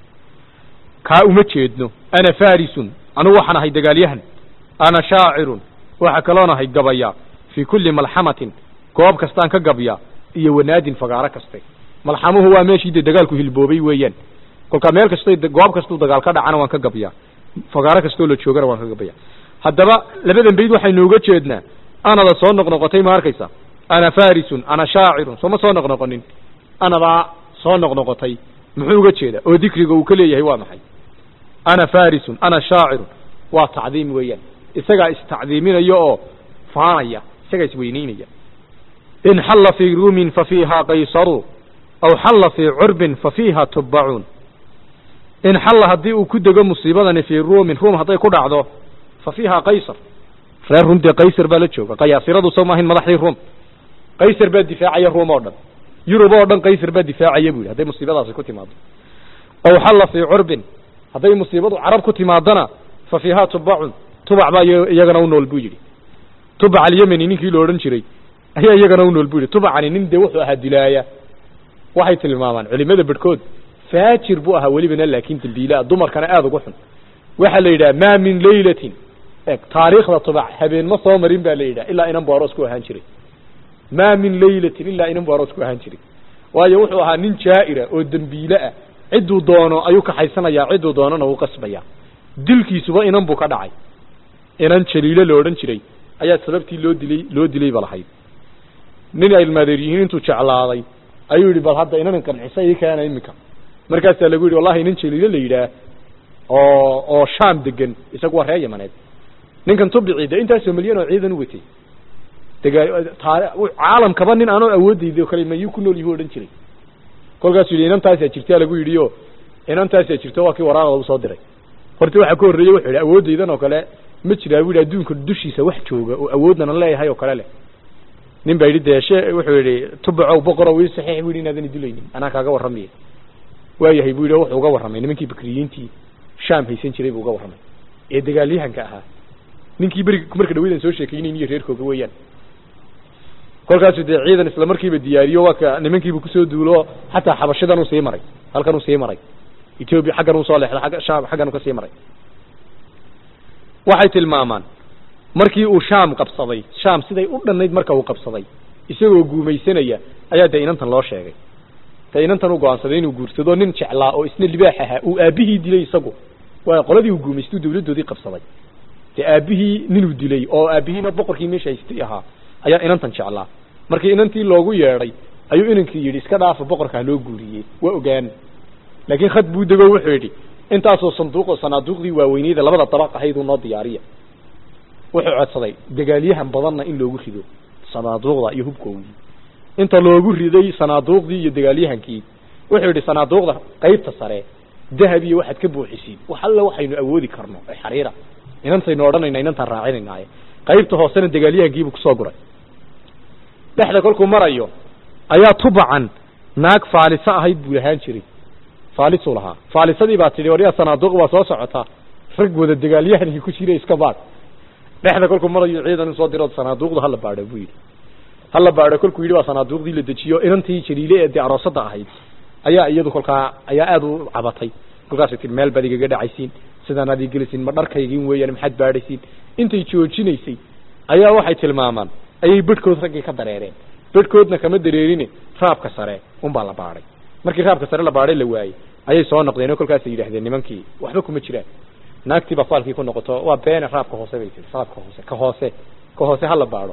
kaa uma jeedno ana farisun anugu waxaan ahay dagaalyahan ana shaacirun waxa kaloon ahay gabaya fii kulli malxamatin goob kastaan ka gabya iyo wanaadin fagaaro kaste malxamuhu waa meeshii dee dagaalku hilboobay weeyaan kolkaa meel kasto goob kastuu dagaal ka dhacana waan ka gabyaa fagaaro kastoo la joogana waan ka gabaya haddaba labadan bayd waxaynu uga jeednaa anada soo noqnoqotay ma arkaysa ana farisun ana shaacirun sooma soo noqnoqonin anadaa soo noqnoqotay muxuu uga jeedaa oo dikriga uu ka leeyahay waa maxay ana farisun ana shaacirun waa tacdiim weeyaan isagaa istacdiiminaya oo faanaya isagaa isweyneynaya in xalla fii ruumin fa fiiha qaysaru aw xalla fii curbin fa fiiha tubbacuun in xalla haddii uu ku dego musiibadani fii ruumin ruum hadday ku dhacdo fa fiiha qaysar reer ruum dee qaysar baa la jooga qayaasiradu soo maahayn madaxdii ruum qaysar baa difaacaya ruum oo dhan yurub oo dhan qaysar baa difaacaya bu yidhi hadday musiibadaasi ku timaado aw xalla fii curbin hadday musiibadu carab ku timaadana fa fiiha tubacun tubac baa iyagana u nool buu yidhi tubac alyemeni ninkii la odhan jiray ayaa iyagana u nool buu yidhi tubacani nin dee wuxuu ahaa dilaaya waxay tilmaamaan culimada bedhkood faajir buu ahaa welibana laakiin dambiilaa dumarkana aada ugu xun waxaa la yidhaha maa min laylatin eg taariikhda tubac habeen ma soo marin ba la yidhaha ilaa inan bu aroos ku ahaan jiray maa min laylatin ilaa inan bu aroos ku ahaan jiray waayo wuxuu ahaa nin jaa'ira oo dembiile ah cidduu doono ayuu kaxaysanayaa cidduu doonona wuu qasbayaa dilkiisuba inan buu ka dhacay inan jaliilo la odhan jiray ayaa sababtii loo dilay loo dilayba lahayd nin ay ilmaadeer yihiin intuu jeclaaday ayuu yidhi bal hadda inanan qancisa ii keena iminka markaasaa lagu yidhi wallahi nin jaliilo la yidhaah oo oo shaam degan isagu waa reer yamaneed ninkan tubici de intaasoo milyan oo ciidan u watay caalamkaba nin aanoo awoodayda o kale mayuu ku nool yuhu odhan jiray kolkaasuu yidhi inantaasaa jirtaa lagu yidhi o inantaasaa jirto waa kii waraaqda u soo diray horta waxaa ka horreeyey wuxuu yidhi awooddaydan oo kale ma jiraa bu yidhi adduunka dushiisa wax jooga oo awoodnana leeyahay oo kale leh nin baa yidhi dee she wuxuu yidhi tubacow boqorow ii saxiix bu yidhi inaadan idilaynin anaa kaaga warramaya waayahay bu yidhi wuxuu uga warramay nimankii bakriyiintii shaam haysan jiray buu uga warramay ee dagaalyahanka ahaa ninkii beri marka dhaweydan soo sheekaynayn iyo reerkooga weeyaan kolkaasuu dee ciidan isla markiiba diyaariyo waa ka nimankiibu kusoo duulo xataa xabashidan uu sii maray halkan uu sii maray etoobiya xaggan uu soo leexday agga shaam xaggan uu ka sii maray waxay tilmaamaan markii uu shaam qabsaday shaam siday u dhannayd marka uu qabsaday isagoo guumaysanaya ayaa dee inantan loo sheegay dee inantan uu go-aansaday inuu guursado nin jeclaa oo isna libaax ahaa uu aabihii dilay isagu waa qoladii uu guumaystuu dawladdoodii qabsaday dee aabihii ninuu dilay oo aabihiina boqorkii meesha haystay ahaa ayaa inantan jeclaa markii inantii loogu yeedhay ayuu inankii yidhi iska dhaafa boqorkaa loo guuriyey waa ogaan laakiin khad buu dego wuxuu yidhi intaasoo sanduuqoo sanaaduuqdii waaweyneyda labada dabaq ahayduu noo diyaariya wuxuu codsaday dagaalyahan badanna in loogu rido sanaaduuqda iyo hubkoogii inta loogu riday sanaaduuqdii iyo dagaalyahankii wuxuu yidhi sanaaduuqda qaybta sare dahab iyo waxaad ka buuxisiin wax alle waxaynu awoodi karno ee xariira inantaynu odhanayna inantaan raacinaynaye qaybta hoosena dagaalyahankiibuu kusoo guray dhexda kolkuu marayo ayaa tubacan naag faaliso ahayd buu lahaan jiray faalisuu lahaa faalisadii baa tidhi waryaa sanaaduuq waa soo socotaa rag wada dagaalyahankii ku jira iska baadh dhexda kolkuu marayo ciidan in soo dirood sanaaduuqda hala baadho buu yidhi hala baadho kolkuu yidhi waa sanaaduuqdii la dejiyo inantii jaliile ee dee aroosada ahayd ayaa iyadu kolkaa ayaa aada u cabatay kolkaasay tii meel baad igaga dhacaysiin sidaan aad igelisiin ma dharkaygin weeyaan maxaad baadhaysiin intay joojinaysay ayaa waxay tilmaamaan ayay bedhkood raggii ka dareereen bedhkoodna kama dareerine raabka sare unbaa la baadhay markii raabka sare la baadhay la waayey ayay soo noqdeen oo kolkaasay yidhahdeen nimankii waxba kuma jiraan naagtii baa faalkii ku noqoto waa beene raabka hoose bay tiri raabka hoose ka hoose ka hoose hala baadho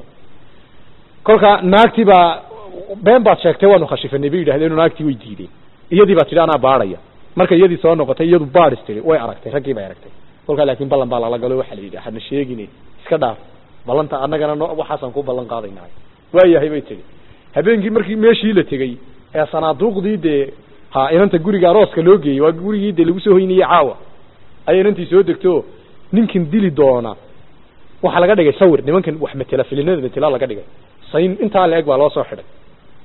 kolka naagtii baa been baad sheegtay waanu khashifanay bay yidhahdeen oo naagtii way diideen iyadii baa tidhi anaa baadhaya marka iyadii soo noqotay iyadu baadhis tiri way aragtay raggii bay aragtay kolkaa laakiin ballan baa lala galo waxaa la yidhi hana sheegine iska dhaaf ballanta annagana no waxaasaan ku ballan qaadaynahay waayahay bay tihi habeenkii markii meeshii la tegey ee sanaaduuqdii dee ha inanta guriga arooska loo geeyey waa gurigii dee lagu soo hoynayey caawa ayay inantii soo degto ninkan dili doona waxaa laga dhigay sawir nimankan wax matela filinada matela laga dhigay sayn intaa la eg baa loo soo xidhay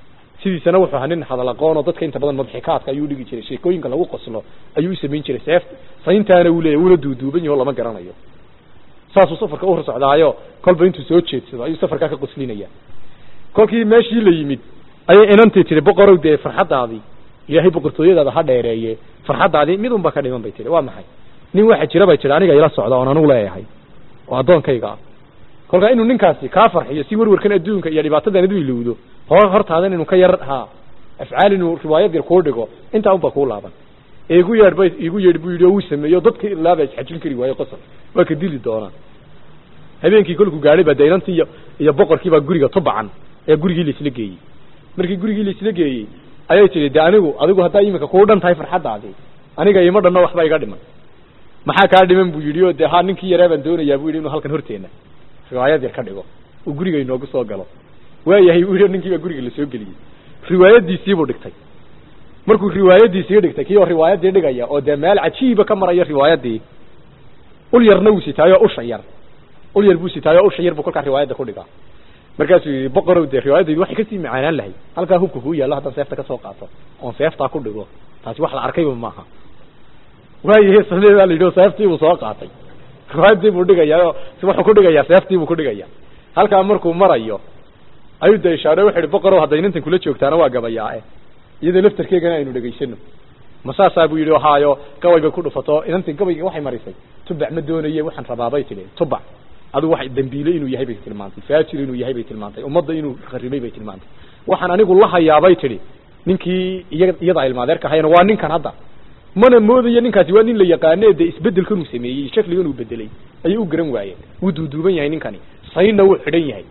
sidiisana wuxuu ahaa nin hadal aqoon oo dadka inta badan madxikaadka ayuu dhigi jiray sheekooyinka lagu qoslo ayuu u samayn jiray seef sayntaana uu leeyahy wuuna duuduuban yaho lama garanayo saasuu safarka u hor socdaayo kolba intuu soo jeedsado ayuu safarkaa ka qoslinaya kolkii meeshii la yimid ayay inantii tihi boqorow dee farxaddaadii ilaahay boqortooyadaada ha dheereeye farxaddaadii mid unba ka dhiman bay tihi waa maxay nin waxa jira bay tihi aniga ila socda oon anugu leeyahay oo addoonkayga ah kolkaa inuu ninkaasi kaa farxiyo si werwarkan adduunka iyo dhibaatadan adu ilowdo hor hortaadan inuu ka yar ha afcaal inuu riwaayad yar kuu dhigo intaa unba kuu laaban ee igu yeedh bay igu yeedh buu yidhi oo wuu sameeyo dadka ilaaba isxajin kari waayo qosol waa ka dili doonaa habeenkii kolkuu gaadhay baa daynantii iyo iyo boqorkii baa guriga tubacan ee gurigii laisla geeyey markii gurigii laisla geeyey ayay tihi de anigu adigu haddaa iminka kuu dhan tahay farxaddaadii aniga ima dhanno waxba iga dhiman maxaa kaa dhiman buu yidhi oo dee ha ninkii yaraa baan doonayaa buu yidhi inuu halkan horteena riwaayad yar ka dhigo uu guriga inoogu soo galo waayahay buu yidhi ninkii baa guriga lasoo geliyey riwaayadiisiibuu dhigtay markuu riwaayadiisii dhigtay kii oo riwaayadii dhigaya oo dee meel cajiiba ka maraya riwaayadii ul yarna wuu sitaayo usha yar ul yar buu sitaayo usha yar buu kolkaa riwaayadda ku dhigaa markaasuu yidhi boqorow dee riwaayadaydu waxay kasii macaanaan lahay halkaa hubka kuu yaallo haddaan seefta ka soo qaato oon seeftaa ku dhigo taasi wax la arkayba maaha waayahe samee baa la yidhi oo seeftii buu soo qaatay riwaayadii buu dhigayaa oo wuxuu ku dhigayaa seeftii buu ku dhigaya halkaa markuu marayo ayuu da ishaare wuxu ihi boqorow hadday inantan kula joogtaana waa gabayaae iyadoo laftarkeegana aynu dhegaysano ma saasaa buu yidhi haayo gabay bay ku dhufato inantii gabayga waxay marisay tubac ma doonaye waxaan rabaabay tidhi tubac adigu wax dambiile inuu yahay bay tilmaantay faajir inuu yahay bay tilmaantay ummadda inuu kharibay bay tilmaantay waxaan anigu la hayaabay tidhi ninkii iya iyada ilmaadeerka ahayna waa ninkan hadda mana moodayo ninkaasi waa nin la yaqaane dee isbedelkan uu sameeyey shakligan uu bedelay ayay u garan waayeen wuu duuduuban yahay ninkani saynna wuu xidhan yahay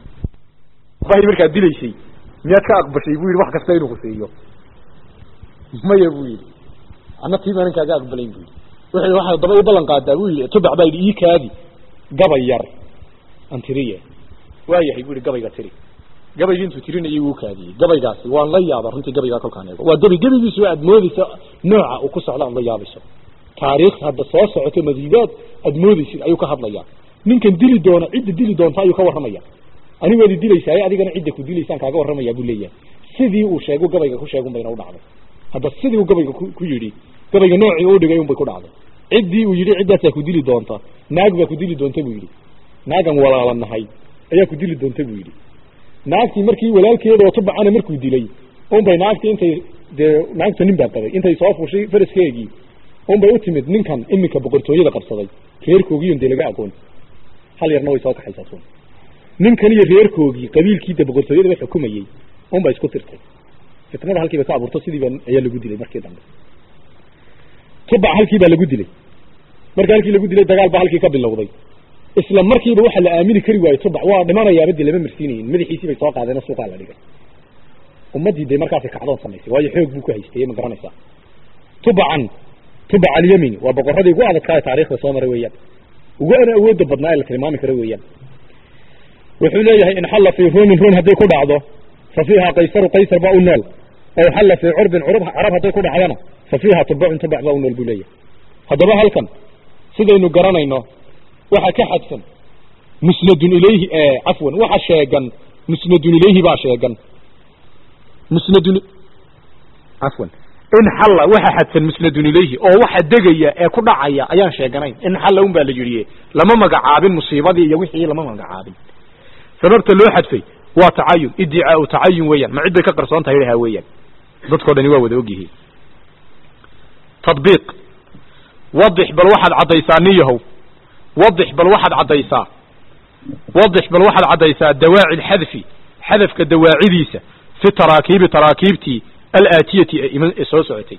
bay markaa dilaysay miyaad ka aqbashay buu yidhi wax kasta inuu kusiiyo maya buu yidhi ana tiibaa ninkaaga aqbalayn bu yidhi wuxuu waxaa daba i ballan qaadaa buu yidhi tubac baa yidhi ii kaadi gabay yar aan tiriye waayahay buu yidhi gabayga tiri gabaygii intuu tirinayay wuu kaadiyey gabaygaasi waan la yaaba runtii gabaygaa kolkaan eego waa gabay gebigiisu aad moodeysa nooca uu ku socdo aad la yaabayso taariikh hadda soo socoto madiidaad aad moodeysid ayuu ka hadlayaa ninkan dili doona cidda dili doonta ayuu ka warramaya anigoodi dilaysaaye adigana cidda ku dilaysaan kaaga warramaya buu leeyahay sidii uu sheegu gabayga ku sheegun bayna u dhacday hadda sidii uu gabayga ku yidhi gabayga noocii u dhigay un bay ku dhacday ciddii uu yidhi ciddaasaa ku dili doonta naag baa ku dili doonta buu yidhi naagan walaalanahay ayaa ku dili doonta buu yidhi naagtii markii walaalkeeda oo tubacana markuu dilay un bay naagtii intay dee naagta nin baa qabay intay soo fushay faraskeegii un bay u timid ninkan iminka boqortooyada qabsaday reerkoogiion dee laga aqoon hal yarna way soo kaxaysaa sun ninkan iyo reerkoogii qabiilkiida boqortooyada la xukumayey un bay isku tirtay fitnada halkiiba ka abuurto sidiiba ayaa lagu dilay markii dambe tubac halkii baa lagu dilay marka halkii lagu dilay dagaal baa halkii ka bilowday isla markiiba waxa la aamini kari waaye tubac waa dhimanayaaba de lama marsiinayin madaxiisii bay soo qaadeen oo suuqaa la dhigay ummaddii de markaasi kacdoon samaysay waayo xoog buu ku haystay ma garanaysaa tubacan tubac alyamini waa boqoradii ugu adadkaa ee taarikhda soo maray weeyaan ugu ana awoodda badnaa ee la tilmaami karo weeyaan wuxuu leeyahay in xalla fii ruumin ruum hadday ku dhacdo fa fiiha qaysaru qaysar baa u nool ow xalla fii curbin curub carab hadday ku dhacdana fa fiiha tubacun tubac baa u nool buu leeyahay haddaba halkan sidaynu garanayno waxa ka xadsan musnadun ilayhi cafwan waxa sheegan musnadun ilayhi baa sheegan musnadun cafwan in xalla waxa xadsan musnadun ilayhi oo waxa degaya ee ku dhacaya ayaan sheeganayn in xalla un baa la yidhi lama magacaabin musiibadii iyo wixii lama magacaabin sababta loo xadfay waa tacayun iddicaau tacayun weeyaan ma cid bay ka qarsoon tahay dhahaa weeyaan dadkoo dhani waa wada ogyihiin tadbiiq wadix bal waxaad caddaysaa niyahow wadix bal waxaad caddaysaa wadix bal waxaad caddaysaa dawaaci lxadfi xadafka dawaacidiisa fi taraakiibi taraakiibtii alaatiyati ee iman ee soo socotay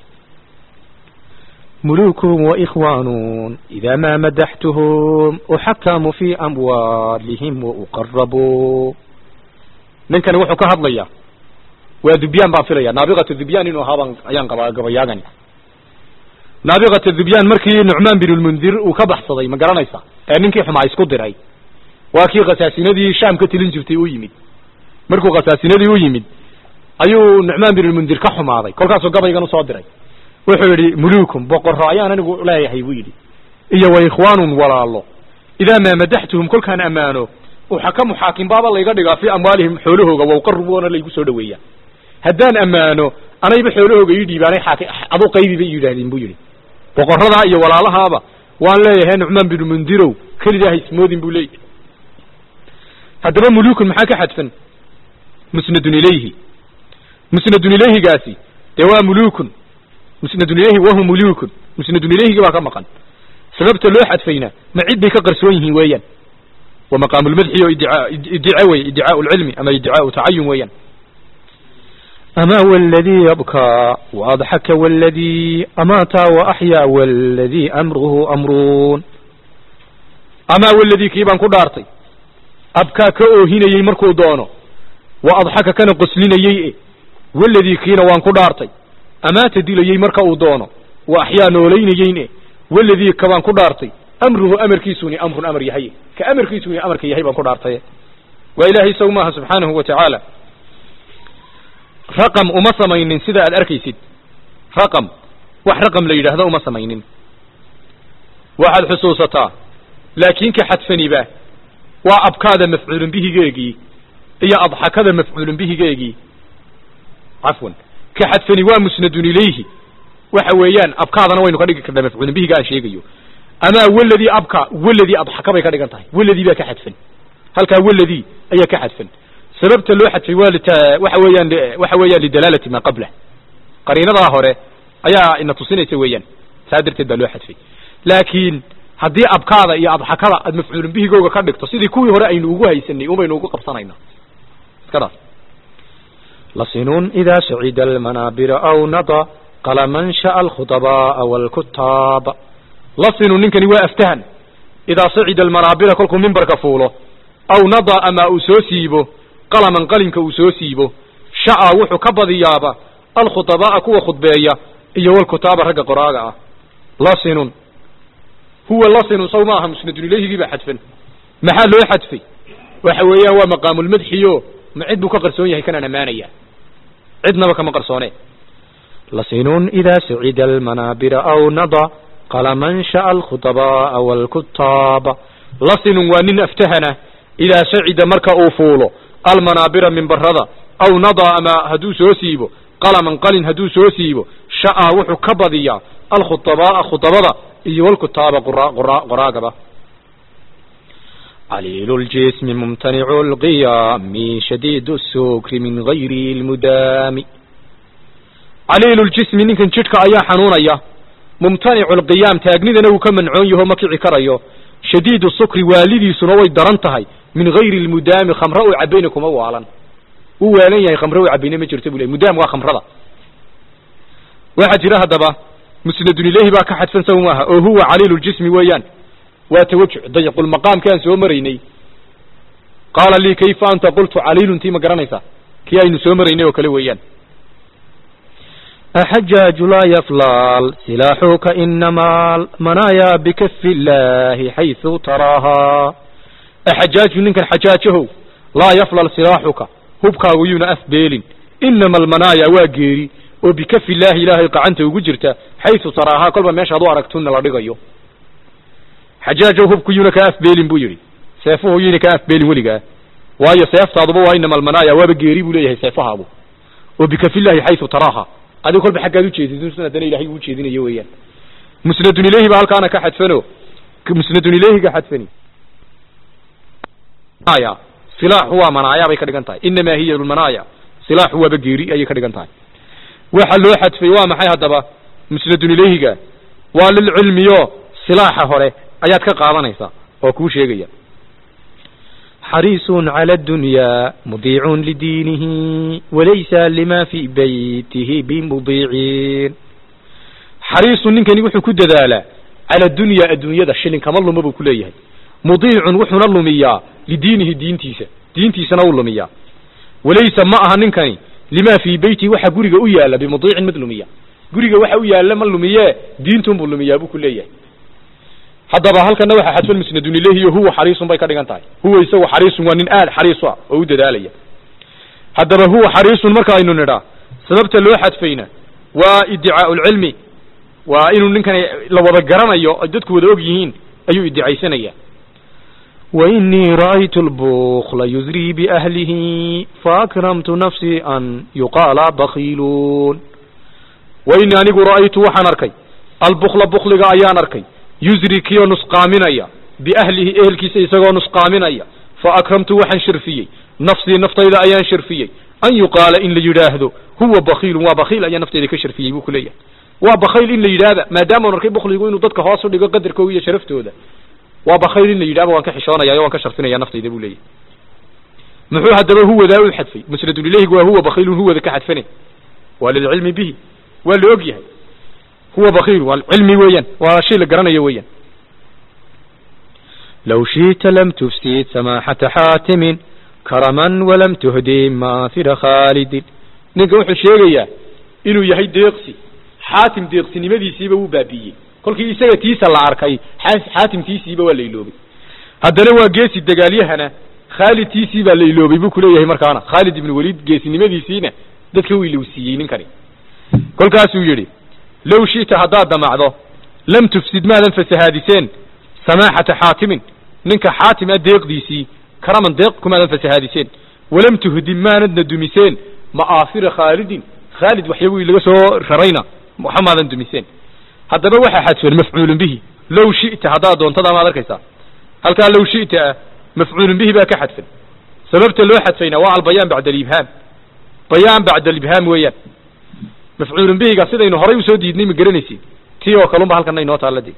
ملوكهم وإخوان إذا ما مدحتهم أحكم في أموالهم وأقربوا ninkani wuxuu ka hadlayaa waa dubyaan baan filaya naabiqatu dubyaan inuu ahaabaan ayaan qabaa gabayaagani naabiqatu dubyaan markii nucmaan bin lmundir uu ka baxsaday ma garanaysa ee ninkii xumaa isku diray waa kii khasaasinadii shaam ka tilin jirtay u yimid markuu khasaasinadii u yimid ayuu nucmaan bin lmundir ka xumaaday kolkaasuu gabaygan usoo diray wuxuu yidhi mulukum boqorro ayaan anigu leeyahay buu yidhi iyo wa ikhwaanun walaalo idaa maa madaxtuhum kolkaan ammaano uxakamu xaakim baaba layga dhigaa fii amwaalihim xoolahooga wawqaruboona laygu soo dhaweeyaa haddaan ammaano anayba xoolahooga ii dhiibaanay xaaki aduu qaybi bay yidhaahdeen buu yidhi boqoradaa iyo walaalahaaba waan leeyahay nucmaan binu mundirow kelidaa ha ismoodin buu leeyahay haddaba mulukun maxaa ka xadfan musnadun ilayhi musnadun ilayhigaasi dee waa mulukun musnadun ilayhi wahu mulukun musnadun ilayhigi baa ka maqan sababta loo xadfayna ma cid bay ka qarsoon yihiin weeyaan wa maqaamu lmadxi oo idicaa iddica wey iddicaau lcilmi ama iddicaau tacayun weeyaan أما والذي يبكى وأضحك والذي أمات وأحيا والذي أمره أمرون amaa waladii kii baan ku dhaartay abkaa ka oohinayey markuu doono wa adxaka kana qoslinayey e waladii kiina waan ku dhaartay amaata dilayey marka uu doono wa axyaa noolaynayeyn e waladii ka baan ku dhaartay amruhu amarkiisuni amrun amar yahay ka amarkiisuni amarka yahay baan ku dhaartay waa ilaahay isagu maaha subxaanahu wa tacaala raqam uma samaynin sida aad arkaysid raqam wax raqam la yidhaahdo uma samaynin waxaad xusuusataa laakiin ka xadfaniba waa abkaada mafcuulun bihigeegii iyo adxakada mafcuulun bihigeegii cafwan ka xadfani waa musnadun ilayhi waxa weeyaan abkaadana waynu ka dhigi karnaa mafcuulun bihiga aan sheegayo amaa waladii abka waladii adxaka bay ka dhigan tahay waladii baa ka xadfan halkaa waladii ayaa ka xadfan sababta loo xadfay waa lit waxa weeyaan waxa weeyaan lidalaalati maa qablah qariinadaa hore ayaa ina tusinaysa weeyaan saa darteed baa loo xadfay laakiin haddii abkaada iyo adxakada aad mafcuulun bihigooga ka dhigto sidii kuwii hore aynu ugu haysanay unbaynu ugu qabsanaynaa iskadaas لصن إذا سعد المنابر أو نضى قلما شاء الخطباء والكتاب lasinu ninkani waa aftahan idaa sacida almanaabira kolkuu mimbarka fuulo aw nadaa ama uu soo siibo qalaman qalinka uu soo siibo shaca wuxuu ka badiyaaba alkhutabaa'a kuwa khudbeeya iyo walkutaaba ragga qoraaga ah lasinun huwa lasinun saw maaha musnadun ilayhigii baa xadfan maxaa loo xadfay waxa weeyaan waa maqaamulmadxiyo ma cid buu ka qarsoon yahay kanaan ammaanaya cidnaba kama qarsoone لصن إذا سعد المنابر أو نضى قلما شاء الخطباء والكتاب lasinun waa nin aftahana idaa sacida marka uu fuulo almanaabira minbarada aw nadaa ama hadduu soo siibo qalaman qalin hadduu soo siibo sha'a wuxuu ka badiyaa alkhutabaa'a khutabada iyo walkutaaba qura qura qoraagaba عليل الجسم ممتنع القيام شديد السكر من غير المدام caliilu ljismi ninkan jidhka ayaa xanuunaya mumtanicu lqiyaam taagnidana wuu ka mancoon yaho ma kici karayo shadiidu sukri waalidiisuna way daran tahay min gayri lmudaami khamre uu cabayna kuma waalan wuu waalan yahay khamre uu cabayna ma jirto bu le mudaam waa khamrada waxaa jira haddaba musnadun ilayhi baa ka xadfan saw maaha oo huwa caliilu ljismi weeyaan waa tawajuc dayiqulmaqaamkaan soo maraynay qaala lii kayfa anta qultu caliilun tii ma garanaysaa kii aynu soo maraynay oo kale weeyaan أحجاج لا يفلال سلاحك إنما المنايا بكف الله حيث تراها axajaaju ninkan xajaajahow laa yaflal silaaxuka hubkaagu yuuna afbeelin inama almanaaya waa geeri oo bikafi illaahi ilaahay qacanta ugu jirta xaysu taraahaa kolba meeshaad u aragtuna la dhigayo xajaajow hubku yuuna kaa afbeelin buu yidhi seefuhu yuyna kaa afbeelin weligaa waayo seeftaaduba waa inama almanaaya waaba geeri buu leeyahay seefahaagu oo bikafi illaahi xaysu taraaha adigo kolba xaggaad ujeedid haddana ilahay uu jeedinayo weeyaan musnadun ilayhi baa halkaana ka xadfano musnadun ilayhiga xadfani aya silaaxu waa manaaya bay ka dhigan tahay inamaa hiya lmanaaya silaaxu waaba geeri ayay ka dhigan tahay waxa loo xadfay waa maxay haddaba musnadun ilayhiga waa lilcilmiyo silaaxa hore ayaad ka qaadanaysaa oo kuu sheegaya حريص على الدنيا مضيع لدينه وليس لما في بيته بمضيعين xariisu ninkani wuxuu ku dadaalaa cala dunya adduunyada shilin kama luma buu ku leeyahay mudiicun wuxuuna lumiyaa lidiinihi diintiisa diintiisana uu lumiyaa walaysa ma aha ninkani limaa fii beyti waxa guriga u yaala bimudiicin mid lumiya guriga waxa u yaala ma lumiye diintunbuu lumiyaa buu ku leeyahay haddaba halkana waxaa xadfan musnadun ilayhi iyo huwa xariisun bay ka dhigan tahay huwa isagu xariisun waa nin aad xariis ah oo u dadaalaya haddaba huwa xariisun marka aynu nidhaa sababta loo xadfayna waa iddicaau lcilmi waa inuu ninkani la wada garanayo ay dadku wada og yihiin ayuu iddicaysanaya وإني رأيت البخل يزري بأهله فأكرمت نفسي أن يقال بخيلون waini anigu ra'aytu waxaan arkay albukla bukliga ayaan arkay yusri kiyoo nusqaaminaya biahlihi ehelkiisa isagoo nusqaaminaya fa akramtu waxaan shirfiyey nafsii naftayda ayaan shirfiyey an yuqaala in la yidhaahdo huwa bakiilun waa bakiil ayaan naftayda ka shirfiyey buu ku leeyahay waa bakayl in la yidhaahda maadaama arkay bukligu inuu dadka hoos u dhigo qadarkooga iyo sharaftooda waa bakayl in la yidhahba waan ka xishoonaya waan ka sharfinaya naftayda buu leeyahay muxuu haddaba huwadaa u xadfay musnadulileyhigu waa huwa bakiilun huwada ka xadfane waa lilcilmi bihi waa la og yahay huwa bakiil waa cilmi weeyaan waa shay la garanayo weeyaan لو شئت لم تفسد سماحة حاتم كرما ولم تهدي ماثر خالد ninka wuxuu sheegayaa inuu yahay deeqsi xaatim deeqsinimadiisiiba wuu baabiiyey kolkii isaga tiisa la arkay xaa- xaatimtiisiiba waa la iloobay haddana waa geesi dagaalyahana khaalid tiisii baa la iloobay buu kuleeyahay markaana khaalid ibnu waliid geesinimadiisiina dadka wuu ilowsiiyey ninkani kolkaasuu yidhi low shi'ta haddaad damacdo lam tufsid maadan fasahaadiseen samaaxata xaatimin ninka xaatim a deeqdiisii karaman deeq kumaadan fasahaadiseen walam tuhdim maanadna dumiseen ma'aafira khaalidin khaalid waxyabuu laga soo rarayna waxamaadan dumiseen haddaba waxaa xadfeen mafcuulun bihi low shi'ta haddaad doontada maad arkaysaa halkaa low shi'ta ah mafcuulun bihi baa ka xadfan sababta loo xadfayna waa albayaan bacda alibhaam bayaan bacda alibhaam weeyaan mafcuulun bihiga sidaynu horay usoo diidnay ma garanaysid tii oo kalunba halkana inoo taalla dee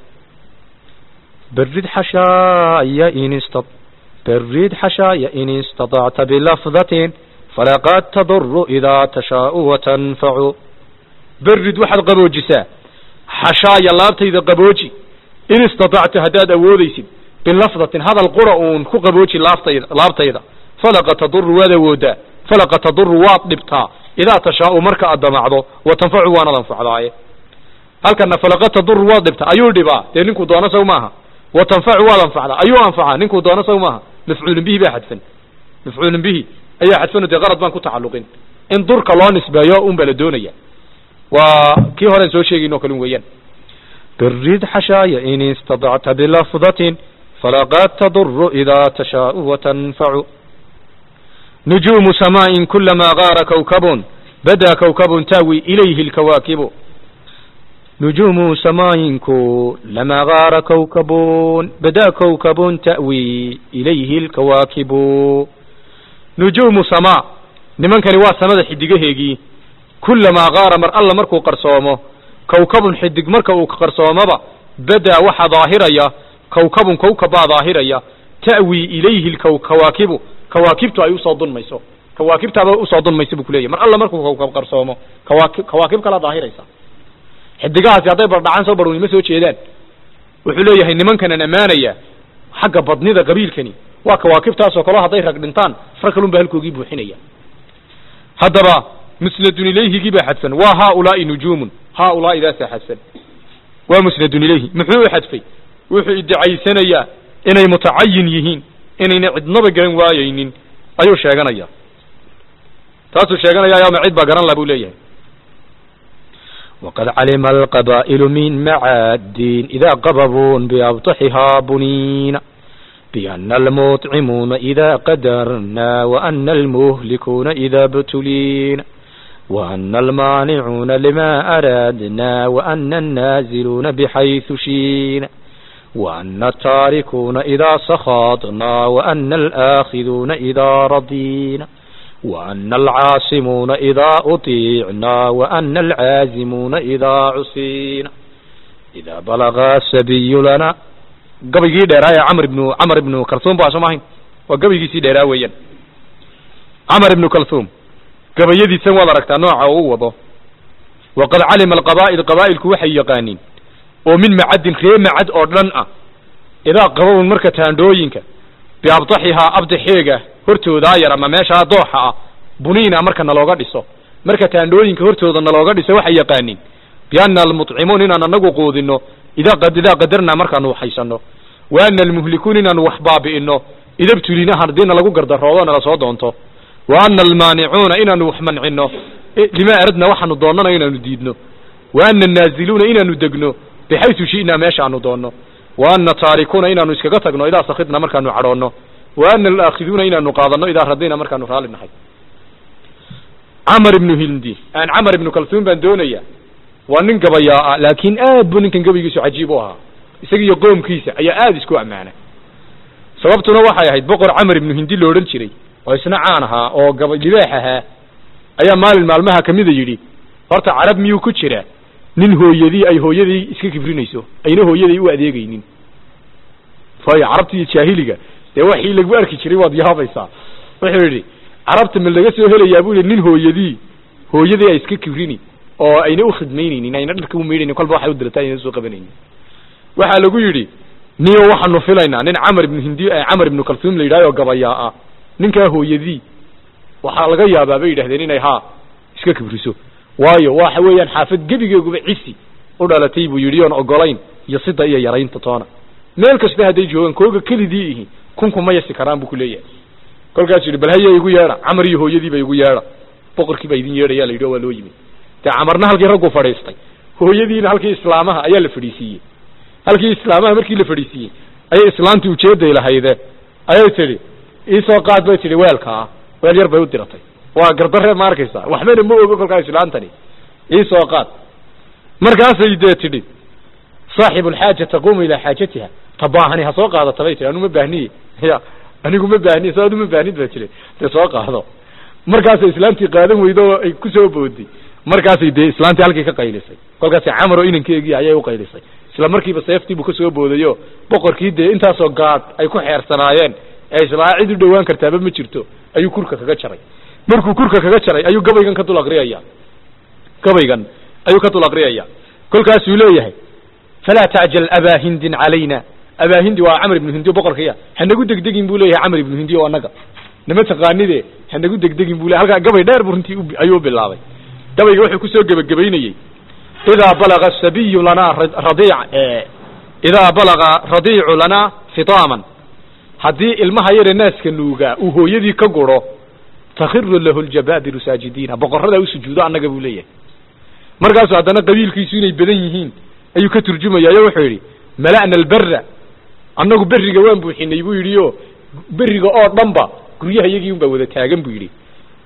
برد حشايا إن استط برد حشايا إن استطعت بلفظة فلقد تضر إذا تشاء وتنفع berid waxaad qaboojisaa xashaaya laabtayda qabooji in istatacta haddaad awoodaysid bilafdatin hadal qura uun ku qabooji laaftayda laabtayda falaqa taduru waad awoodaa falaqa taduru waad dhibtaa idaa tashaau marka aad damacdo wa tanfacu waanad anfacdaaye halkana falaqa taduru waad dhibtaa ayuu dhibaa dee ninkuu doono saw maaha wa tanfacu waad anfacdaa ayuu anfacaa ninkuu doono saw maaha mafcuulun bihi baa xadfan mafcuulun bihi ayaa xadfano dee qalad baan ku tacalluqin in durka loo nisbeeyo un baa la doonaya waa kii horen soo sheegayno kalun weeyaan برد حشايا إن استطعت بلفظة فلقد تضر إذا تشاء وتنفع نجوم سماء كلما غار كوكب بدا كوكب تاوي إليه الكواكب نجوم سماء كلما غار كوكب بدا كوكب تأوي إليه الكواكب نجوم سماء nimankani waa samada xidigaheegii kulamaa gaara mar alla markuu qarsoomo kawkabun xidig marka uu qarsoomoba badaa waxa daahiraya kawkabun kawkabbaa daahiraya ta'wii ilayhi lkaw kawaakibu kawaakibtu ay usoo dunmayso kawaakibtaaba usoo dunmayso buu kuleyahy mar alla markuu kawkab qarsoomo kawaaki kawaakib kala daahiraysa xidigahaasi hadday bardhacaan soo barwni ma soo jeedaan wuxuu leeyahay nimankanan ammaanaya xagga badnida qabiilkani waa kawaakibtaasoo kaleo hadday rag dhintaan rag kalun baa halkoogii buuxinaya haddaba musnadun ilayhigii baa xadfan waa haaulaai nujuumun haaulaai daasaa xadfan waa musnadun ilayhi muxuu u xadfay wuxuu iddicaysanayaa inay mutacayin yihiin inayna cidnaba garan waayaynin ayuu sheeganaya taasuu sheeganaya ama cid baa garan la buu leeyahay وقد علم القبائل من معاد إذا قبضوا بأبطحها بنين بأن المطعمون إذا قدرنا وأن المهلكون إذا ابتلين وأن المانعون لما أرادنا وأن النازلون بحيث شين وأن التاركون إذا سخطنا وأن الآخذون إذا رضينا وأن العاصمون إذا أطيعنا وأن العازمون إذا عصينا إذا بلغ السبي لنا gabaygii dheeraa ee camr ibnu camar ibnu kalthum ba soo maahayn waa gabaygiisii dheeraa weeyaan camar ibnu kalthum gabayadiisan waad aragtaa nooca uu wado waqad calima alqabaa'il qabaa'ilku waxay yaqaaniin oo min macadin ree macad oo dhan ah idaa qababun marka taandhooyinka biabdaxihaa abdaxeega hortoodaa yar ama meeshaa dooxa ah buniina marka nalooga dhiso marka taandhooyinka hortooda nalooga dhiso waxay yaqaaniin biana almuطcimuun inaan anagu quudino idaa qad idaa qadarnaa markaanu waxhaysano wa ana almuhlikuun inaanu wax baabi'ino idabtulina haddiina lagu gardaroodo nala soo doonto wa ana almaanicuuna inaanu wax mancino lima aradna waxaanu doonnana inaanu diidno wa ana annaaziluuna inaanu degno bixaytu shi'naa meeshaanu doonno wa ana taarikuuna inaanu iskaga tagno idaa sakidna markaanu cadhoonno wa ana alaakhiduuna inaanu qaadanno idaa radina markaanu raalli nahay camar ibnu hindi aan camar ibnu kalsuum baan doonaya waa nin gabayaa ah laakiin aad buu ninkan gabaygiisu cajiib u ahaa isagiiyo qoomkiisa ayaa aada isku ammaana sababtuna waxay ahayd boqor camar ibnu hindi lo odhan jiray oo isna caan ahaa oo gaba libaax ahaa ayaa maalin maalmaha kamida yidhi horta carab miyuu ku jira nin hooyadii ay hooyadii iska kibrinayso ayna hooyaday u adeegaynin waayo carabta iyo jaahiliga dee waxii lagu arki jiray waad yaabaysaa wuxuu yidhi carabta ma laga soo helayaa buu yidhi nin hooyadii hooyadii ay iska kibrini oo ayna ukhidmaynaynin ayna dharka umaydhaynin kolba waxay u dirata ayna soo qabanaynin waxaa lagu yidhi niyo waxaanu filaynaa nin camar ibnu hindi camar ibnu kalsuum la yidhahyo gabayaa ah ninkaa hooyadii waxaa laga yaabaa bay yidhahdeen inay haa iska kibriso waayo waxa weeyaan xaafad gebigeeguba cisi u dhalatay buu yidhi oon ogolayn iyo sida iyo yaraynta toona meel kasta hadday joogaan kooga kelidii ihi kunku ma yasi karaan buu ku leeyahay kolkaasuu yidhi bal haya igu yeedha camar iyo hooyadiiba igu yeedha boqorkii baa idin yeedhaya la yidhi o waa loo yimid dee camarna halkii raggu fadhiistay hooyadiina halkii islaamaha ayaa la fadhiisiiyey halkii islaamaha markii la fadhiisiiyey ayay islaantii ujeeday lahayde ayay tidhi iisoo qaad bay tidhi weelkaa weel yar bay u diratay waa gardaree ma arkaysa waxbana ma ogo kolkaa islaantani iisoo qaad markaasay dee tidhi saaxibu alxaaja taquumu ilaa xaajatiha tabaahani ha soo qaadata bay tihi anu ma baahniye ya anigu ma baahniye so adu ma baahnid ba tiri dee soo qaado markaasay islaantii qaadan weydo oo ay kusoo booday markaasay dee islaantii halkii ka qaylisay kolkaasay camar oo inankeegii ayay uqaylisay isla markiiba seeftii buu kasoo boodayo boqorkii dee intaasoo gaadh ay ku xeersanaayeen ee islaa cid u dhowaan kartaaba ma jirto ayuu kurka kaga jaray markuu kurka kaga jaray ayuu gabaygan ka dul aqriyaya gabaygan ayuu ka dul aqriyaya kolkaasuu leeyahay falaa tacjal abaa hindin calayna abaa hindi waa camar ibnu hindi o boqorkaya hanagu degdegin buu leeyahay camar ibnu hindi o annaga nama taqaanide hanagu degdegin bu le halkaa gabay dheer bu runtii ayuu bilaabay gabayga wuxuu kusoo gebagabaynayey idaa balaga sabiyu lanaa radiic idaa balaga radiicu lanaa fitaaman haddii ilmaha yare naaska nuugaa uu hooyadii ka guro takhiru lahu ljabaabiru saajidiina boqoradaa u sujuudo annaga buu leeyahay markaasuu haddana qabiilkiisu inay badan yihiin ayuu ka turjumayayo wuxuu yidhi mala'na albera annagu beriga waan buuxinay buu yidhi o beriga oo dhanba guryaha iyagii un baa wada taagan buu yidhi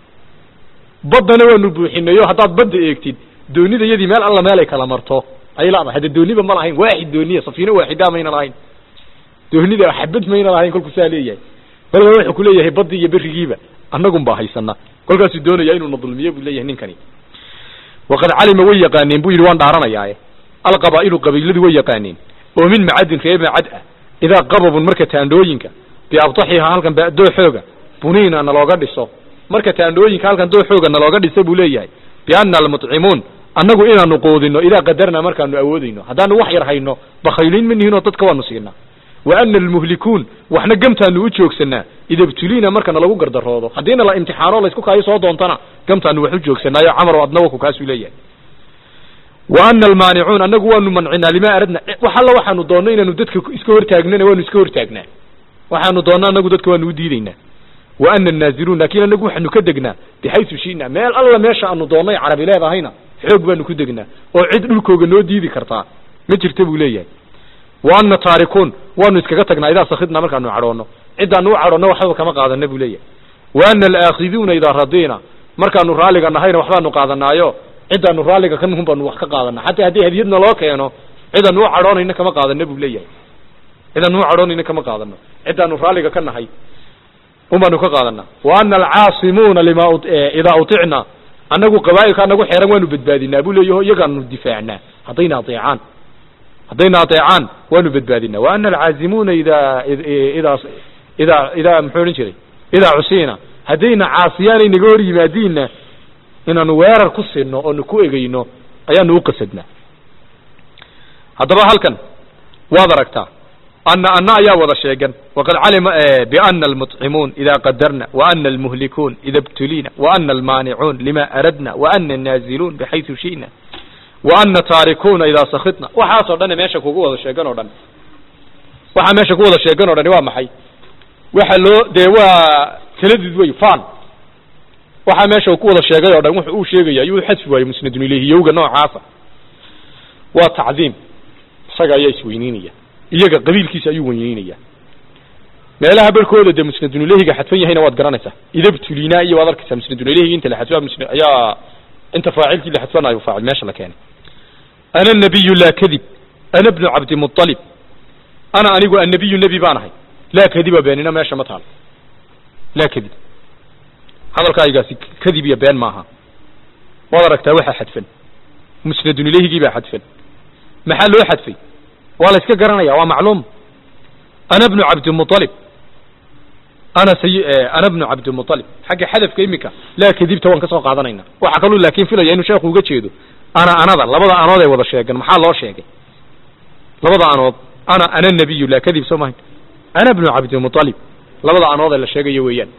baddana waanu buuxinay o haddaad badda eegtid doonida iyadii meel alla meel ay kala marto ayay leedahay hadda dooniba ma lahayn waaxid dooniya safiino waaxidaa mayna lahayn doonida xabad mayna lahayn kolku saa leeyahay kolkaa wuxuu ku leeyahay baddii iyo berigiiba annagun baa haysana kolkaasuu doonaya inuuna dulmiyo buu leeyahay ninkani waqad calima way yaqaaneen buu yidhi waan dhaaranayaaye alqabaa'ilu qabiiladu way yaqaaneen oo min macadin ree macad ah idaa qababun marka taandhooyinka biabtaxiha halkan dooxooga buniina nalooga dhiso marka taandhooyinka halkan dooxooga nalooga dhiso buu leeyahay biana almutcimuun annagu inaanu quudino idaa qadarna markaanu awoodayno haddaanu wax yar hayno bakayliin ma nihinoo dadka waanu siinaa wa ana almuhlikuun waxna gamtaanu u joogsanaa ida ibtuliina markana lagu gardaroodo haddiina la imtixaano laysku kaayo soo doontana gamtaanu wax u joogsanaayo camaro adna waku kaasuu leeyahay wa ana almaanicuun annagu waanu mancinaa limaa aradna wax alla waxaanu doonno inaanu dadka iska hortaagnana waanu iska hortaagnaa waxaanu doonno annagu dadka waanu u diidaynaa wa ana annaaziluun laakiin annagu waxaanu ka degnaa bixaysu shina meel alla meesha aanu doonnay carabi leedahayna xoog baanu ku degnaa oo cid dhulkooga noo diidi kartaa ma jirta buu leeyahay wa ana taarikuun waanu iskaga tagnaa idaa sakidna markaanu cadhoonno ciddaanu u cadhoonno waxbaba kama qaadana buu leeyahay wa ana alaakhiduuna idaa radiina markaanu raalliga nahayna waxbaanu qaadanaayo ciddaanu raalliga ka nuhun baanu wax ka qaadanaa xataa haddii hadiyadna loo keeno cidaanu u cadhoonayna kama qaadana buu leeyahay cidaanu u cadhoonayna kama qaadano ciddaanu raalliga ka nahay un baanu ka qaadanaa wa ana alcaasimuuna lima idaa uticna annagu qabaa'ilka anagu xeeran waanu badbaadinaa buu leeyaho iyagaanu difaacnaa haddayna adeecaan haddayna adeecaan waanu badbaadinaa wa ana alcaazimuuna idaa idaa idaa idaa muxuu odhan jiray idaa cusiina haddayna caasiyaanay naga hor yimaadiinna inaanu weerar ku sinno oonu ku egeyno ayaanu u qasadnaa haddaba halkan waad aragtaa ana ana ayaa wada sheegan waqad calima biana almuطcimuun ida qadarna waana almuhlikuun ida btuliina waana almaanicuun lima aradna waana annaaziluun bixaysu shina waana taarikuuna idaa sakidna waxaasoo dhan meesha kugu wada sheegan oo dhan waxaa meesha ku wada sheegan o dhani waa maxay waxa loo dee waa taladud wey fan waxaa meesha uu ku wada sheegay oo dhan wuxu uu sheegaya ayuu xadfi waaye musnadun ilayhi yowga noocaasa waa tacdiim isaga ayaa isweyniinaya iyaga qabiilkiisa ayuu weyneynaya meelaha barkooda dee musnadunilehiga xadfan yahayna waad garanaysaa idabtulina iyo waad arkaysaa musnadunilehiga inta la xadfa musna ayaa inta faacilkii la xadfanayo faacil meesha la keenay ana nabiyu laa kadib ana bnu cabdimualib ana anigu annabiyu nebi baan ahay laa kadiba beenina meesha ma taal laa kadib hadalkaygaasi kadib iyo been maaha waad aragtaa waxaa xadfan musnadun ilehigii baa xadfan maxaa loo xadfay waa la iska garanaya waa macluum ana bnu cabdimualib ana say ana bnu cabdimualib xagga xadafka imika laa kadibta waan ka soo qaadanayna waxaa kaluu laakin filaya inuu sheekhu uga jeedo ana anada labada anood ay wada sheegeen maxaa loo sheegay labada anood ana ana nabiyu laa kadib soo mahayn ana bnu cabdimualib labada anood ee la sheegayo weeyaan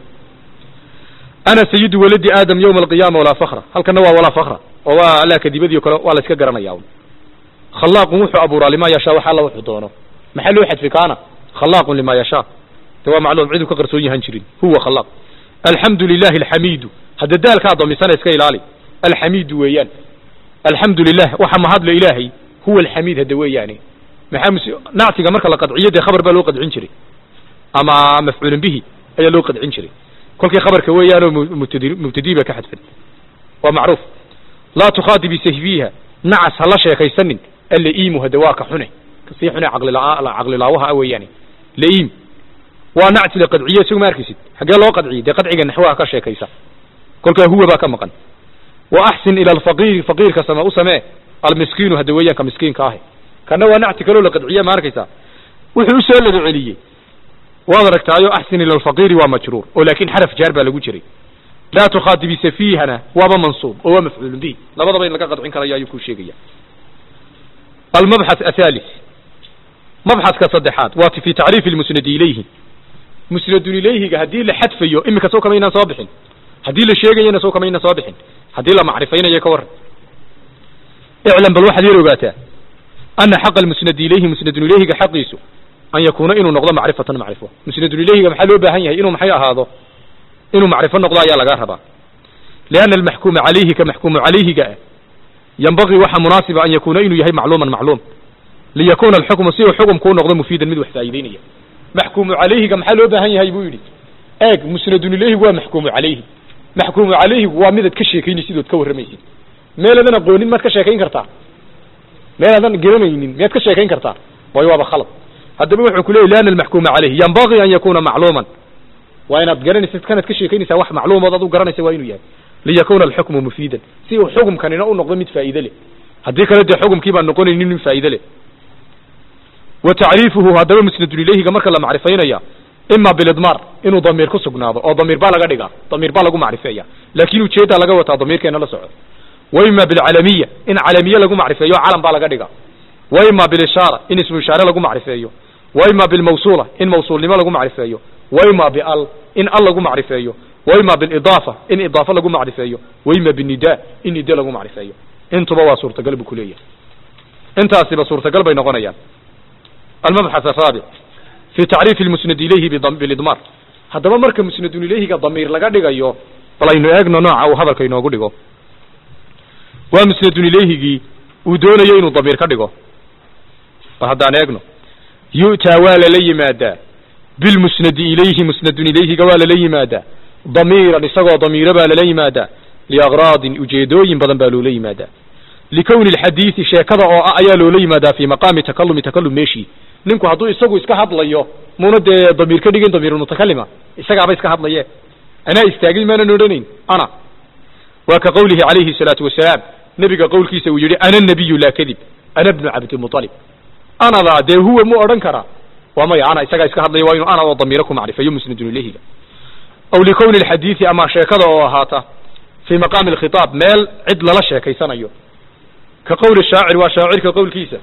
ana sayidu waladi aadam yawma alqiyaama walaa fakra halkana waa walaa fakra oo waa laa kadibadii o kale waa la iska garanaya un khalaaqun wuxuu abuuraa lima yashaa wax alla wuxuu doono maxaa loo xadfi kaana khalaaqun lima yashaa de waa macluum ciduu ka qarsoon yahan jirin huwa khalaaq alxamdu lilahi alxamiidu hadda daalkaa domisana iska ilaali alxamiidu weeyaan alxamdu lilah waxa mahadle ilaahay huwa alxamiid hadda weeyaani maxaa mus nactiga marka la qadciyo dee khabar baa loo qadcin jiray ama mafcuulin bihi ayaa loo qadcin jiray kolkii khabarka weeyaanoo mubtadi mubtadii ba ka xadfan waa macruuf laa tukhaadibi sahbiha nacas hala sheekaysanin allaiimu hade waa ka xune kasii xune caqlila caqlilaawaha a weeyaani laiim waa nacti la qadciye isagu ma arkaysid xaggee loo qadciyey dee qadciga naxwaha ka sheekaysa kolkaa huwa baa ka maqan wa axsin ila alfaqiiri faqiirka same u samee almiskiinu hadda weeyaan ka miskiinka ahi kana waa nacti kaloo la qadciye ma arkaysaa wuxuu usoo laba celiyey waad aragtaayo axsin ila alfaqiiri waa majruur oo laakin xaraf jaar baa lagu jiray laa tukhaadibi safihana waaba mansuub oo waa mafcuulun bihi labadaba in laga qadcin karayo ayuu kuu sheegaya almabxath athalis mabxathka saddexaad waa fi tacriifi lmusnadi ilayhi musnadun ilayhiga haddii la xadfayo imika soo kamaynaan soo bixin haddii la sheegayana soo kamaynaan soo bixin haddii la macrifaynayo ka warran iclam bal waxaad yar ogaataa ana xaqa almusnadi ilayhi musnadun ilayhiga xaqiisu an yakuuna inuu noqdo macrifatan macrifo musnadun ilayhiga maxaa loo baahan yahay inuu maxay ahaado inuu macrifo noqdo ayaa laga rabaa lianna almaxkuuma calayhi ka maxkuumu calayhiga ah yanbagii waxaa munaasiba an yakuuna inuu yahay macluuman macluum liyakuna alxukmu si uu xukumku u noqdo mufiidan mid wax faa'iideynaya maxkuumu calayhiga maxaa loo baahan yahay buu yidhi eeg musnadun ilayhigu waa maxkuumu calayhi maxkuumu calayhigu waa midaad ka sheekaynaysid ood ka warramaysid meeladan aqoonin maad ka sheekayn kartaa meelaadan garanaynin miyaad ka sheekayn kartaa way waaba khalad haddaba wuxuu ku leeyay liana almaxkuuma calayhi yanbagii an yakuna macluuman waa inaad garanaysid kanaad ka sheekaynaysaa wax macluumood ad u garanaysa waa inuu yahay liyakuna alxukmu mufiidan si uu xukumkanina u noqdo mid faa'iide leh haddii kale dee xukumkii baan noqonaynin mid faa'iide leh wa tacriifuhu haddaba musnadun ilayhiga marka la macrifaynaya ima bilidmaar inuu damiir ku sugnaado oo damiir baa laga dhigaa damiir baa lagu macrifeeya laakin ujeeddaa laga wataa damiirkeena la soco wa ima bilcalamiya in calamiye lagu macrifeeyo calam baa laga dhigaa wa ima bilishaara in ismu ishaare lagu macrifeeyo wa ima bilmawsuula in mawsuulnimo lagu macrifeeyo wa ima bial in al lagu macrifeeyo wa ima bilidaafa in idaafa lagu macrifeeyo wa ima binida in nida lagu macrifeeyo intuba waa suurtagal buu kuleeyahay intaasiba suurtagal bay noqonayaan almabxath araabic fi tacriifi lmusnad ilayhi bilidmaar haddaba marka musnadun ilayhiga damiir laga dhigayo bal aynu eegno nooca uu hadalka inoogu dhigo waa musnadun ilayhigii uu doonayo inuu damiir ka dhigo bal haddaan eegno yu'taa waa lala yimaadaa bilmusnadi ilayhi musnadun ilayhiga waa lala yimaadaa damiiran isagoo damiiro baa lala yimaadaa liagraadin ujeedooyin badan baa loola yimaadaa likowni alxadiidi sheekada oo ah ayaa loola yimaadaa fii maqaami takalumi takalum meeshii ninku hadduu isagu iska hadlayo muuna dee damiir ka dhigin damiirulmutakalima isagaaba iska hadlaye anaa istaagin maanan odhanayn ana waa ka qowlihi calayhi salaatu wasalaam nebiga qowlkiisa uu yidhi ana nabiyu laa kadib ana bnu cabdimualib anadaa dee huwa mu odhan karaa waa maya ana isagaa iska hadlaya waa inuu ana oo damiiro ku macrifayo musnadun ilayhiga aw likowni alxadiidi ama sheekada oo ahaata fii maqaami alkhitaab meel cid lala sheekaysanayo ka qowli shaacir waa shaacirka qowlkiisa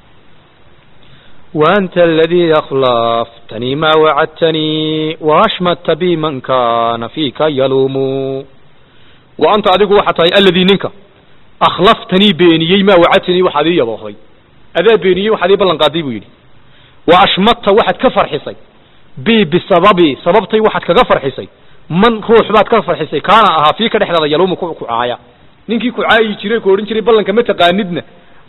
وأنت الذي أخلفتني ما وعدتني وأشمت بي من كان فيك يلوم wa anta adigu waxaa tahay alladii ninka akhlaftanii beeniyey maa wacadtanii waxaad ii yaboohay adaa beeniyey waxaad ii ballan qaaday buu yidhi wa ashmadta waxaad ka farxisay bi bisababi sababtay waxaad kaga farxisay man ruux baad ka farxisay kaana ahaa fii ka dhexdeeda yaluumu ku kucaaya ninkii ku caayi jiray ku odhan jiray ballanka ma taqaanidna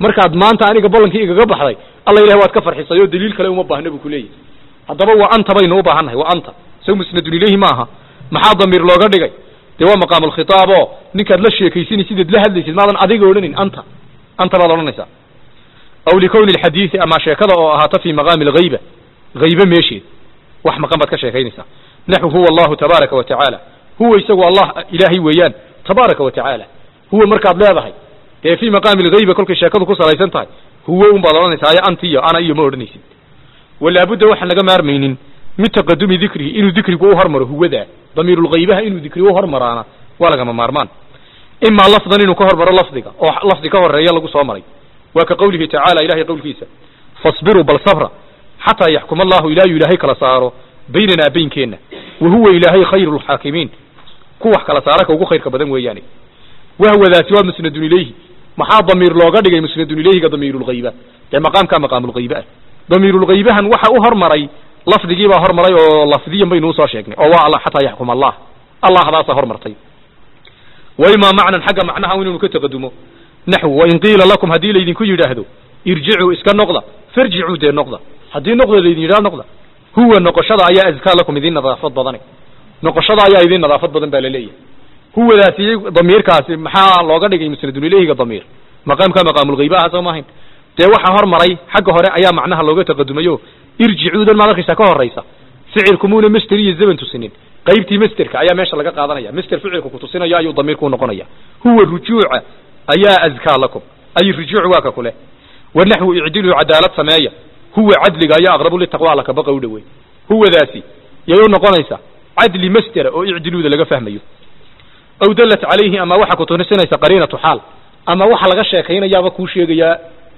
markaad maanta aniga ballankii igaga baxday alla ilahi waad ka farxisay oo daliil kale uma baahna buu kuleeyahy haddaba waa anta baynu u baahannahay waa anta isaga musnadun ilayhi maaha maxaa damiir looga dhigay dee waa maqaam alkhitaab oo ninkaad la sheekaysanaysid eed la hadlaysid maadan adiga odhanin anta anta baad odhanaysaa aw likowni alxadiidi ama sheekada oo ahaata fi maqaami alghayba haybe meesheed wax maqan baad ka sheekaynaysaa naxu huwa allahu tabaaraka wa tacaala huwa isagu allah ilaahay weeyaan tabaaraka wa tacaala huwa markaad leedahay dee fi maqaami alghayba kolkay sheekadu ku salaysan tahay huwa un baad odhanaysaa ayo anti iyo ana iyo ma odhanaysid walaabudda waxaan laga maarmaynin min taqadumi dikrihi inuu dikrigu u hormaro huwada damiirulghaybaha inuu dikri u hormaraana waa lagama maarmaan imaa lafdan inuu ka hormaro lafdiga oo lafdi ka horeeya lagu soo maray waa ka qawlihi tacaala ilahay qowlkiisa fasbiruu bal sabra xataa yaxkuma allahu ilaayu ilaahay kala saaro baynanaa baynkeenna wa huwa ilaahay khayru lxaakimiin ku wax kala saara ka ugu khayrka badan weeyaane wahwadaasi waa musnadun ilayhi maxaa damiir looga dhigay musnadun ilayhiga damiirulghayba dee maqaamkaa maqaamulghaybe ah damiirulghaybahan waxa u hormaray lafdigii baa hormaray oo lafdiyan baynu usoo sheegnay oo waa alla xataa yaxkum allah allahdaasa hormartay wa imaa macnan xagga macnaha inuu ka taqadumo naxwu wain qiila lakum haddii laydinku yidhaahdo irjicuu iska noqda farjicuu dee noqda haddii noqda laydin yidhaha noqda huwa noqoshada ayaa azkaa lakum idin nadaafad badane noqoshada ayaa idin nadaafad badan baa laleeyahay huwadaasi damiirkaasi maxaa looga dhigay musnadun ilayhiga damiir maqaamka maqaamulghayba aha soo maahayn dee waxa hormaray xagga hore ayaa macnaha looga taqadumayo irjicuudan maad arkaysaa ka horaysa ficilkumuuna master iyo zaman tusinin qaybtii masterka ayaa meesha laga qaadanaya master ficilku kutusinayo ayuu damiirku noqonaya huwa rujuuca ayaa azkaa lakum ay rujuuc waa ka kule wanaxwu icdiluu cadaalad sameeya huwa cadliga ayaa aqrabu litaqwa alla kabaqa u dhowey huwadaasi yay u noqonaysa cadli mastera oo icdiluuda laga fahmayo aw dallat calayhi ama waxa kutusinaysa qariinatu xaal ama waxa laga sheekaynayaaba kuu sheegayaa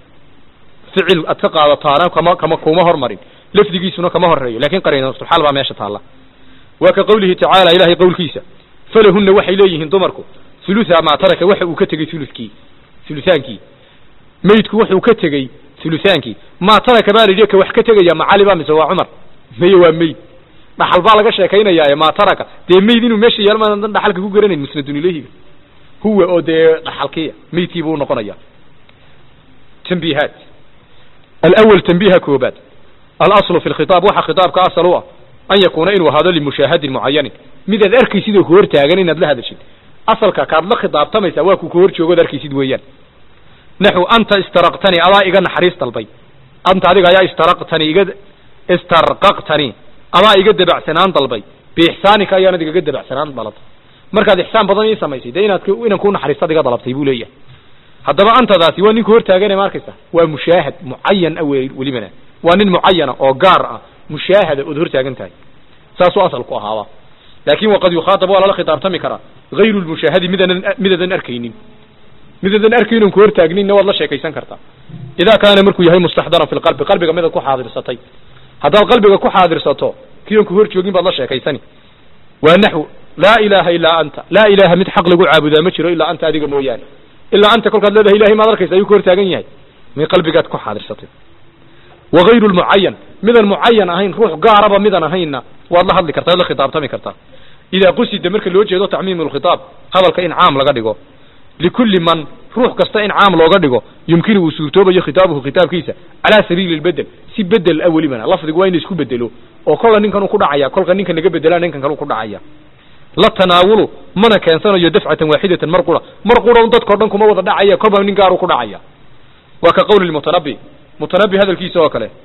ficil ad ka qaadataana kama kama kuma hormarin lafdigiisuna kama horeeyo lakin qariinatulxaal baa meesha taalla waa ka qawlihi tacaala ilahay qowlkiisa falahunna waxay leeyihiin dumarku hulutha maa taraka waxa uu ka tegey hulukii hulutaankii maydku wuxuu ka tegey hulutaankii maa taraka baa la yidhi ka wax ka tegaya macali ba mise waa cumar maye waa mayd dhaxal baa laga sheekaynayaaye maa taraka dee mayd inuu meesha yaal maadan dhaxalka ku garanayn musnadun ilayhiga huwa oo dee dhaxalkiya maydkii buu noqonaya tanbiihaat alawal tanbiiha koobaad alaslu fi lkhitaab waxa khitaabka asal u ah an yakuuna inuu ahaado limushaahadin mucayanin midaad arkaysid oo ku hor taagan inaad la hadashid asalka kaad la khitaabtamaysaa waa ku ku hor joogood arkaysid weeyaan naxu anta istaraqtani adaa iga naxariis dalbay anta adiga ayaa istaraqtani iga istarqaqtani adaa iga dabacsanaan dalbay biixsaanika ayaanad igaga dabacsanaan dalabtay markaad ixsaan badan ii samaysay dee inaad inan ku naxariistad iga dalabtay buu leeyahay haddaba antadaasi waa ninka hor taagane ma arkaysa waa mushaahad mucayan a welibana waa nin mucayana oo gaar ah mushaahada ood hor taagan tahay saasuu asalku ahaaba laakin waqad yukhaatab waa lala khitaabtami karaa hayru lmushaahadi midanan midadan arkaynin midadan arkaynin ku hor taagninna waad la sheekaysan kartaa idaa kaana markuu yahay mustaxdaran fi lqalbi qalbiga midaad ku xaadirsatay haddaad qalbiga ku xaadirsato kion ku hor joogin baad la sheekaysani waa naxw laa ilaha ilaa anta laa ilaha mid xaq lagu caabudaa ma jiro ilaa anta adiga mooyaane ilaa anta kolkaad leedahay ilahay maad arkaysa ayuu ku hor taagan yahay mid qalbigaad ku xaadirsatay wagayru lmucayan midan mucayan ahayn ruux gaaraba midan ahaynna waad la hadli kartaa waad la khitaabtami kartaa idaa qusida marka loo jeedo tacmiimu lkhitaab hadalka in caam laga dhigo likulli man ruux kasta in caam looga dhigo yumkinu uu suurtoobayo khitaabuhu khitaabkiisa calaa sabiili lbedel si bedel ah welibana lafdigu waa in isku bedelo oo kolla ninkan uu ku dhacaya kolka ninkan naga bedelaa ninkan kale u ku dhacaya la tanaawulu mana keensanayo dafcatan waaxidatan mar qura mar qura un dadkao dhan kuma wada dhacaya kolba nin gaaru ku dhacaya waa ka qawli mutanabi mutanabi hadalkiisa oo kale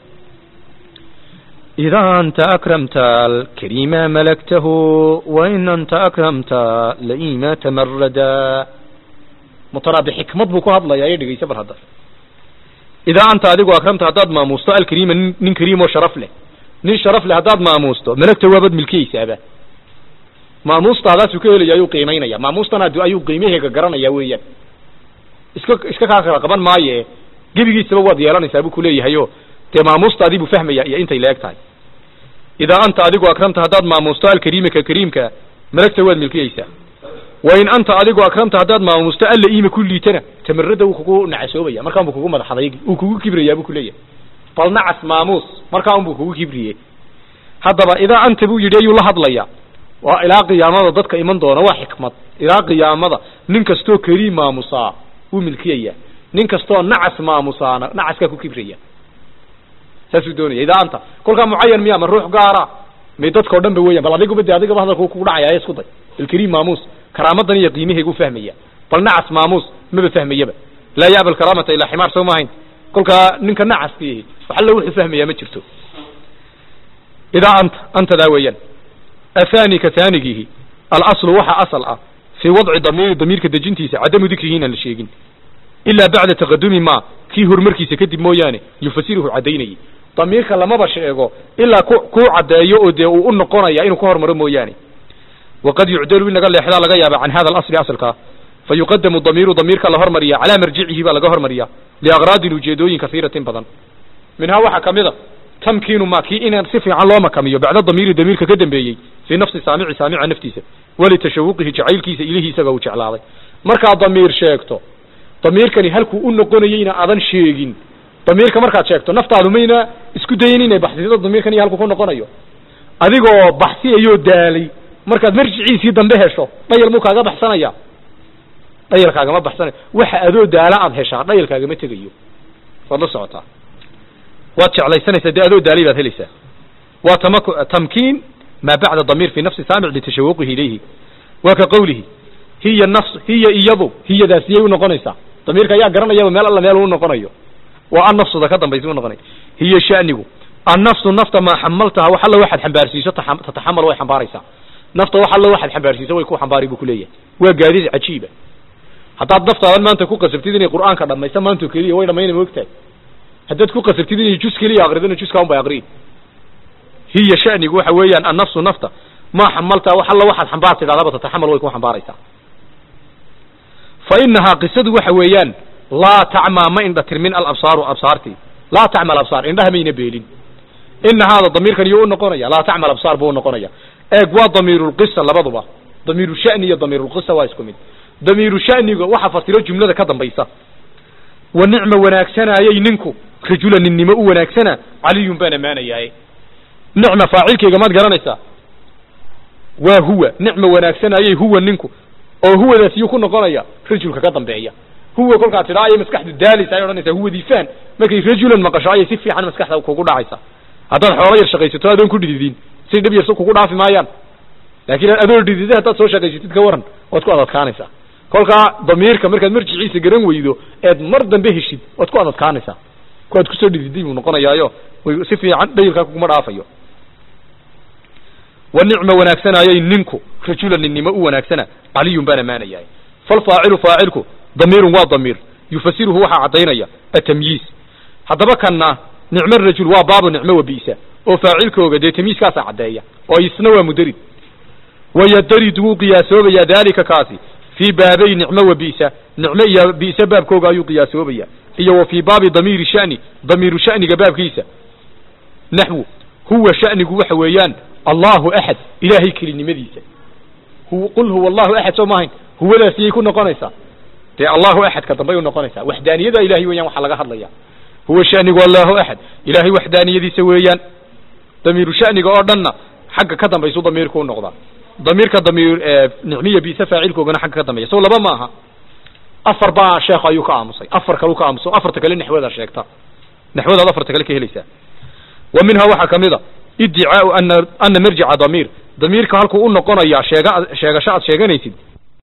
إذا أنت أكرمت الكريم ملكته وإن أنت أكرمت لئيم تمردا mutanabi xikmad buu ku hadlaya ee dhegeysa bar hadda idaa anta adigu akramta haddaad maamuusto alkariima nin nin kariim oo sharaf leh nin sharaf leh haddaad maamuusto malagta waabad milkiyeysaaba maamuustaadaasuu ka helaya ayuu qiimaynaya maamuustan ad ayuu qiimaheega garanaya weeyaan iska iska kaa kala qaban maaye gebigiisaba waad yeelanaysaa buu kuleeyahay o dee maamuustaadii buu fahmaya iyo intay la eg tahay idaa anta adigu akramta haddaad maamuusto alkariima ka kariimka malagta waad milkiyeysaa wain anta adigu akramta haddaad maamuusto alla iima ku liitana tamarada wuu kugu nacasoobaya markaan buu kugu madaxaday uu kugu kibrayaa buu kuleeyahay bal nacas maamuus markaa un buu kugu kibriyey haddaba idaa anta buu yidhi ayuu la hadlaya waa ilaa qiyaamada dadka iman doona waa xikmad ilaa qiyaamada nin kastoo kariim maamusaa wuu milkiyaya nin kastoo nacas maamusaana nacaskaa ku kibraya saasuu doonaya idaa anta kolkaa mucayan miya ma ruux gaara may dadkao dhan ba weeyaan bal adiguba de adigaba hadalku kugu dhacaya isku day alkariim maamuus karaamadan iyo qiimahaygu fahmaya bal nacas maamuus maba fahmayaba laa ya'ba alkaraamata ilaa ximaar soo maahayn kolkaa ninka nacaskii waxalla wuxuu fahmayaa ma jirto idaa anta antadaa weeyaan athani ka taanigihi alaslu waxa asal ah fii wadci damiiri damiirka dejintiisa cadamu dikrihi inaan la sheegin ilaa bacda taqadumi ma kii horumarkiisa kadib mooyaane yufasiruhu caddaynayay damiirka lamaba sheego ilaa ku kuu caddeeyo oo dee uu u noqonaya inuu ka hormaro mooyaane waqad yucdalu in laga leexdaa laga yaaba can hada alasli asalkaa fa yuqadamu damiiru damiirka la hormariya calaa marjicihi baa laga hormariya liaqraadin ujeedooyin kasiiratin badan minhaa waxaa kamid a tamkiinu ma kii inaan si fiican loo makamiyo bacda damiiri damiirka ka dambeeyey fii nafsi saamici saamica naftiisa walitashawuqihi jacaylkiisa ilihii isaga uu jeclaaday markaad damiir sheegto damiirkani halkuu u noqonayeyna aadan sheegin damiirka markaad sheegto naftaadu mayna isku dayin inay baxsido damiirkan iyo halkuu ku noqonayo adigoo baxsiyayoo daalay markaad marjiciisii dambe hesho dhayal muu kaaga baxsanaya dhayalkaagama baxsanayo waxa adoo daala aad heshaa dhayalkaagama tegayo waad la socotaa waad jeclaysanaysaa dee adoo daalay baad helaysaa waa tamak tamkiin maa bacda damiir fi nafsi saamic litashawuqihi ilayhi waa ka qawlihi hiya nafs hiya iyadu hiyadaasiyay u noqonaysaa damiirka ayaa garanayaba meel alla meel uu noqonayo waa annafsuda ka dambaysa u noqonay hiya shanigu annafsu nafta maa xamaltaha wax alla waxaad xambaarsiiso taxam- tataxamal way xambaaraysaa nafta wax alla waxaad xambaarsiiso way ku xambaari buu kuleeyahay waa gaadiid cajiiba haddaad naftaadan maanta ku qasabtid inay qur'aanka dhamaysa maanto keliya way dhamayna moogtahay haddaad ku qasabtid inay jus keliya akridana juska un bay akriyin hiya shanigu waxa weeyaan annafsu nafta maa xamaltaha wax alla waxaad xambaar tidhahdaba tataxamal way ku xambaaraysaa fa inahaa qisadu waxa weeyaan laa tacmaa ma indha tirmin alabsaaru absaartii laa tacma alabsaar indhaha mayna beelin ina haada damiirkan iyo u noqonaya laa tacma alabsaar buu unoqonaya eeg waa damiirulqisa labaduba damiiru shani iyo damiirulqisa waa isku mid damiiru shaniga waxa fasiro jumlada ka dambaysa wa nicma wanaagsanaayay ninku rajula ninnimo u wanaagsana caliyun baan ammaanayahay nicma faacilkeyga maad garanaysaa waa huwa nicma wanaagsanaayay huwa ninku oo huwadaas iyuu ku noqonaya rajulka ka dambeeya huwa kolkaa tidhaa ayay maskaxdu daalaysa ay odhanaysaa huwadii faan markay rajulan maqasho ayay si fiican maskaxda kugu dhacaysa haddaad xoolo yar shaqaysato adoon ku dhididin si dhib yarso kugu dhaafi maayaan laakiin adoo dhidida haddaad soo shaqaysatid ka waran waad ku adadkaanaysaa kolkaa damiirka markaad marjiciisa garan weydo eed mar dambe heshid waad ku adadkaanaysaa kuwaad kusoo dhididay buu noqonayaayo way si fiican dhayilkaa kuguma dhaafayo wa nicma wanaagsanayay ninku rajulan ninnimo u wanaagsana caliyun baan ammaanayahay falfaacilu faacilku damiirun waa damiir yufasiruhu waxaa caddaynaya atamyiis haddaba kanna nicmo rajul waa baabu nicmo wa bi'sa oo faacilkooga dee tamyiiskaasaa caddeeya oo isna waa mudarid wayadarid wuu qiyaasoobayaa daalika kaasi fii baabay nicmo wa bi'sa nicmo iyo bi'sa baabkooga ayuu qiyaasoobaya iyo wa fii baabi damiiri shani damiiru shaniga baabkiisa naxwu huwa shanigu waxa weeyaan allahu axad ilaahay kelinimadiisa hu qul huwa allahu axad soo maahayn huwadaas iyay ku noqonaysaa dee allahu axadka dambay u noqonaysaa waxdaaniyada ilahay weeyaan waxaa laga hadlaya huwa shanigu allahu axad ilaahay waxdaaniyadiisa weeyaan damiiru shaniga oo dhanna xagga ka dambaysu damiirku u noqdaa damiirka damiir nicmiya bisa faacilkoogana xagga ka dambeeya so laba maaha afar baa sheekh ayuu ka aamusay afar kalu ka aamuso afarta kale naxwada sheegta naxwadaad afarta kale ka helaysaa wa minhaa waxaa kamid a iddicaau ana ana marjica damiir damiirka halkuu u noqonayaa sheega sheegasho aad sheeganaysid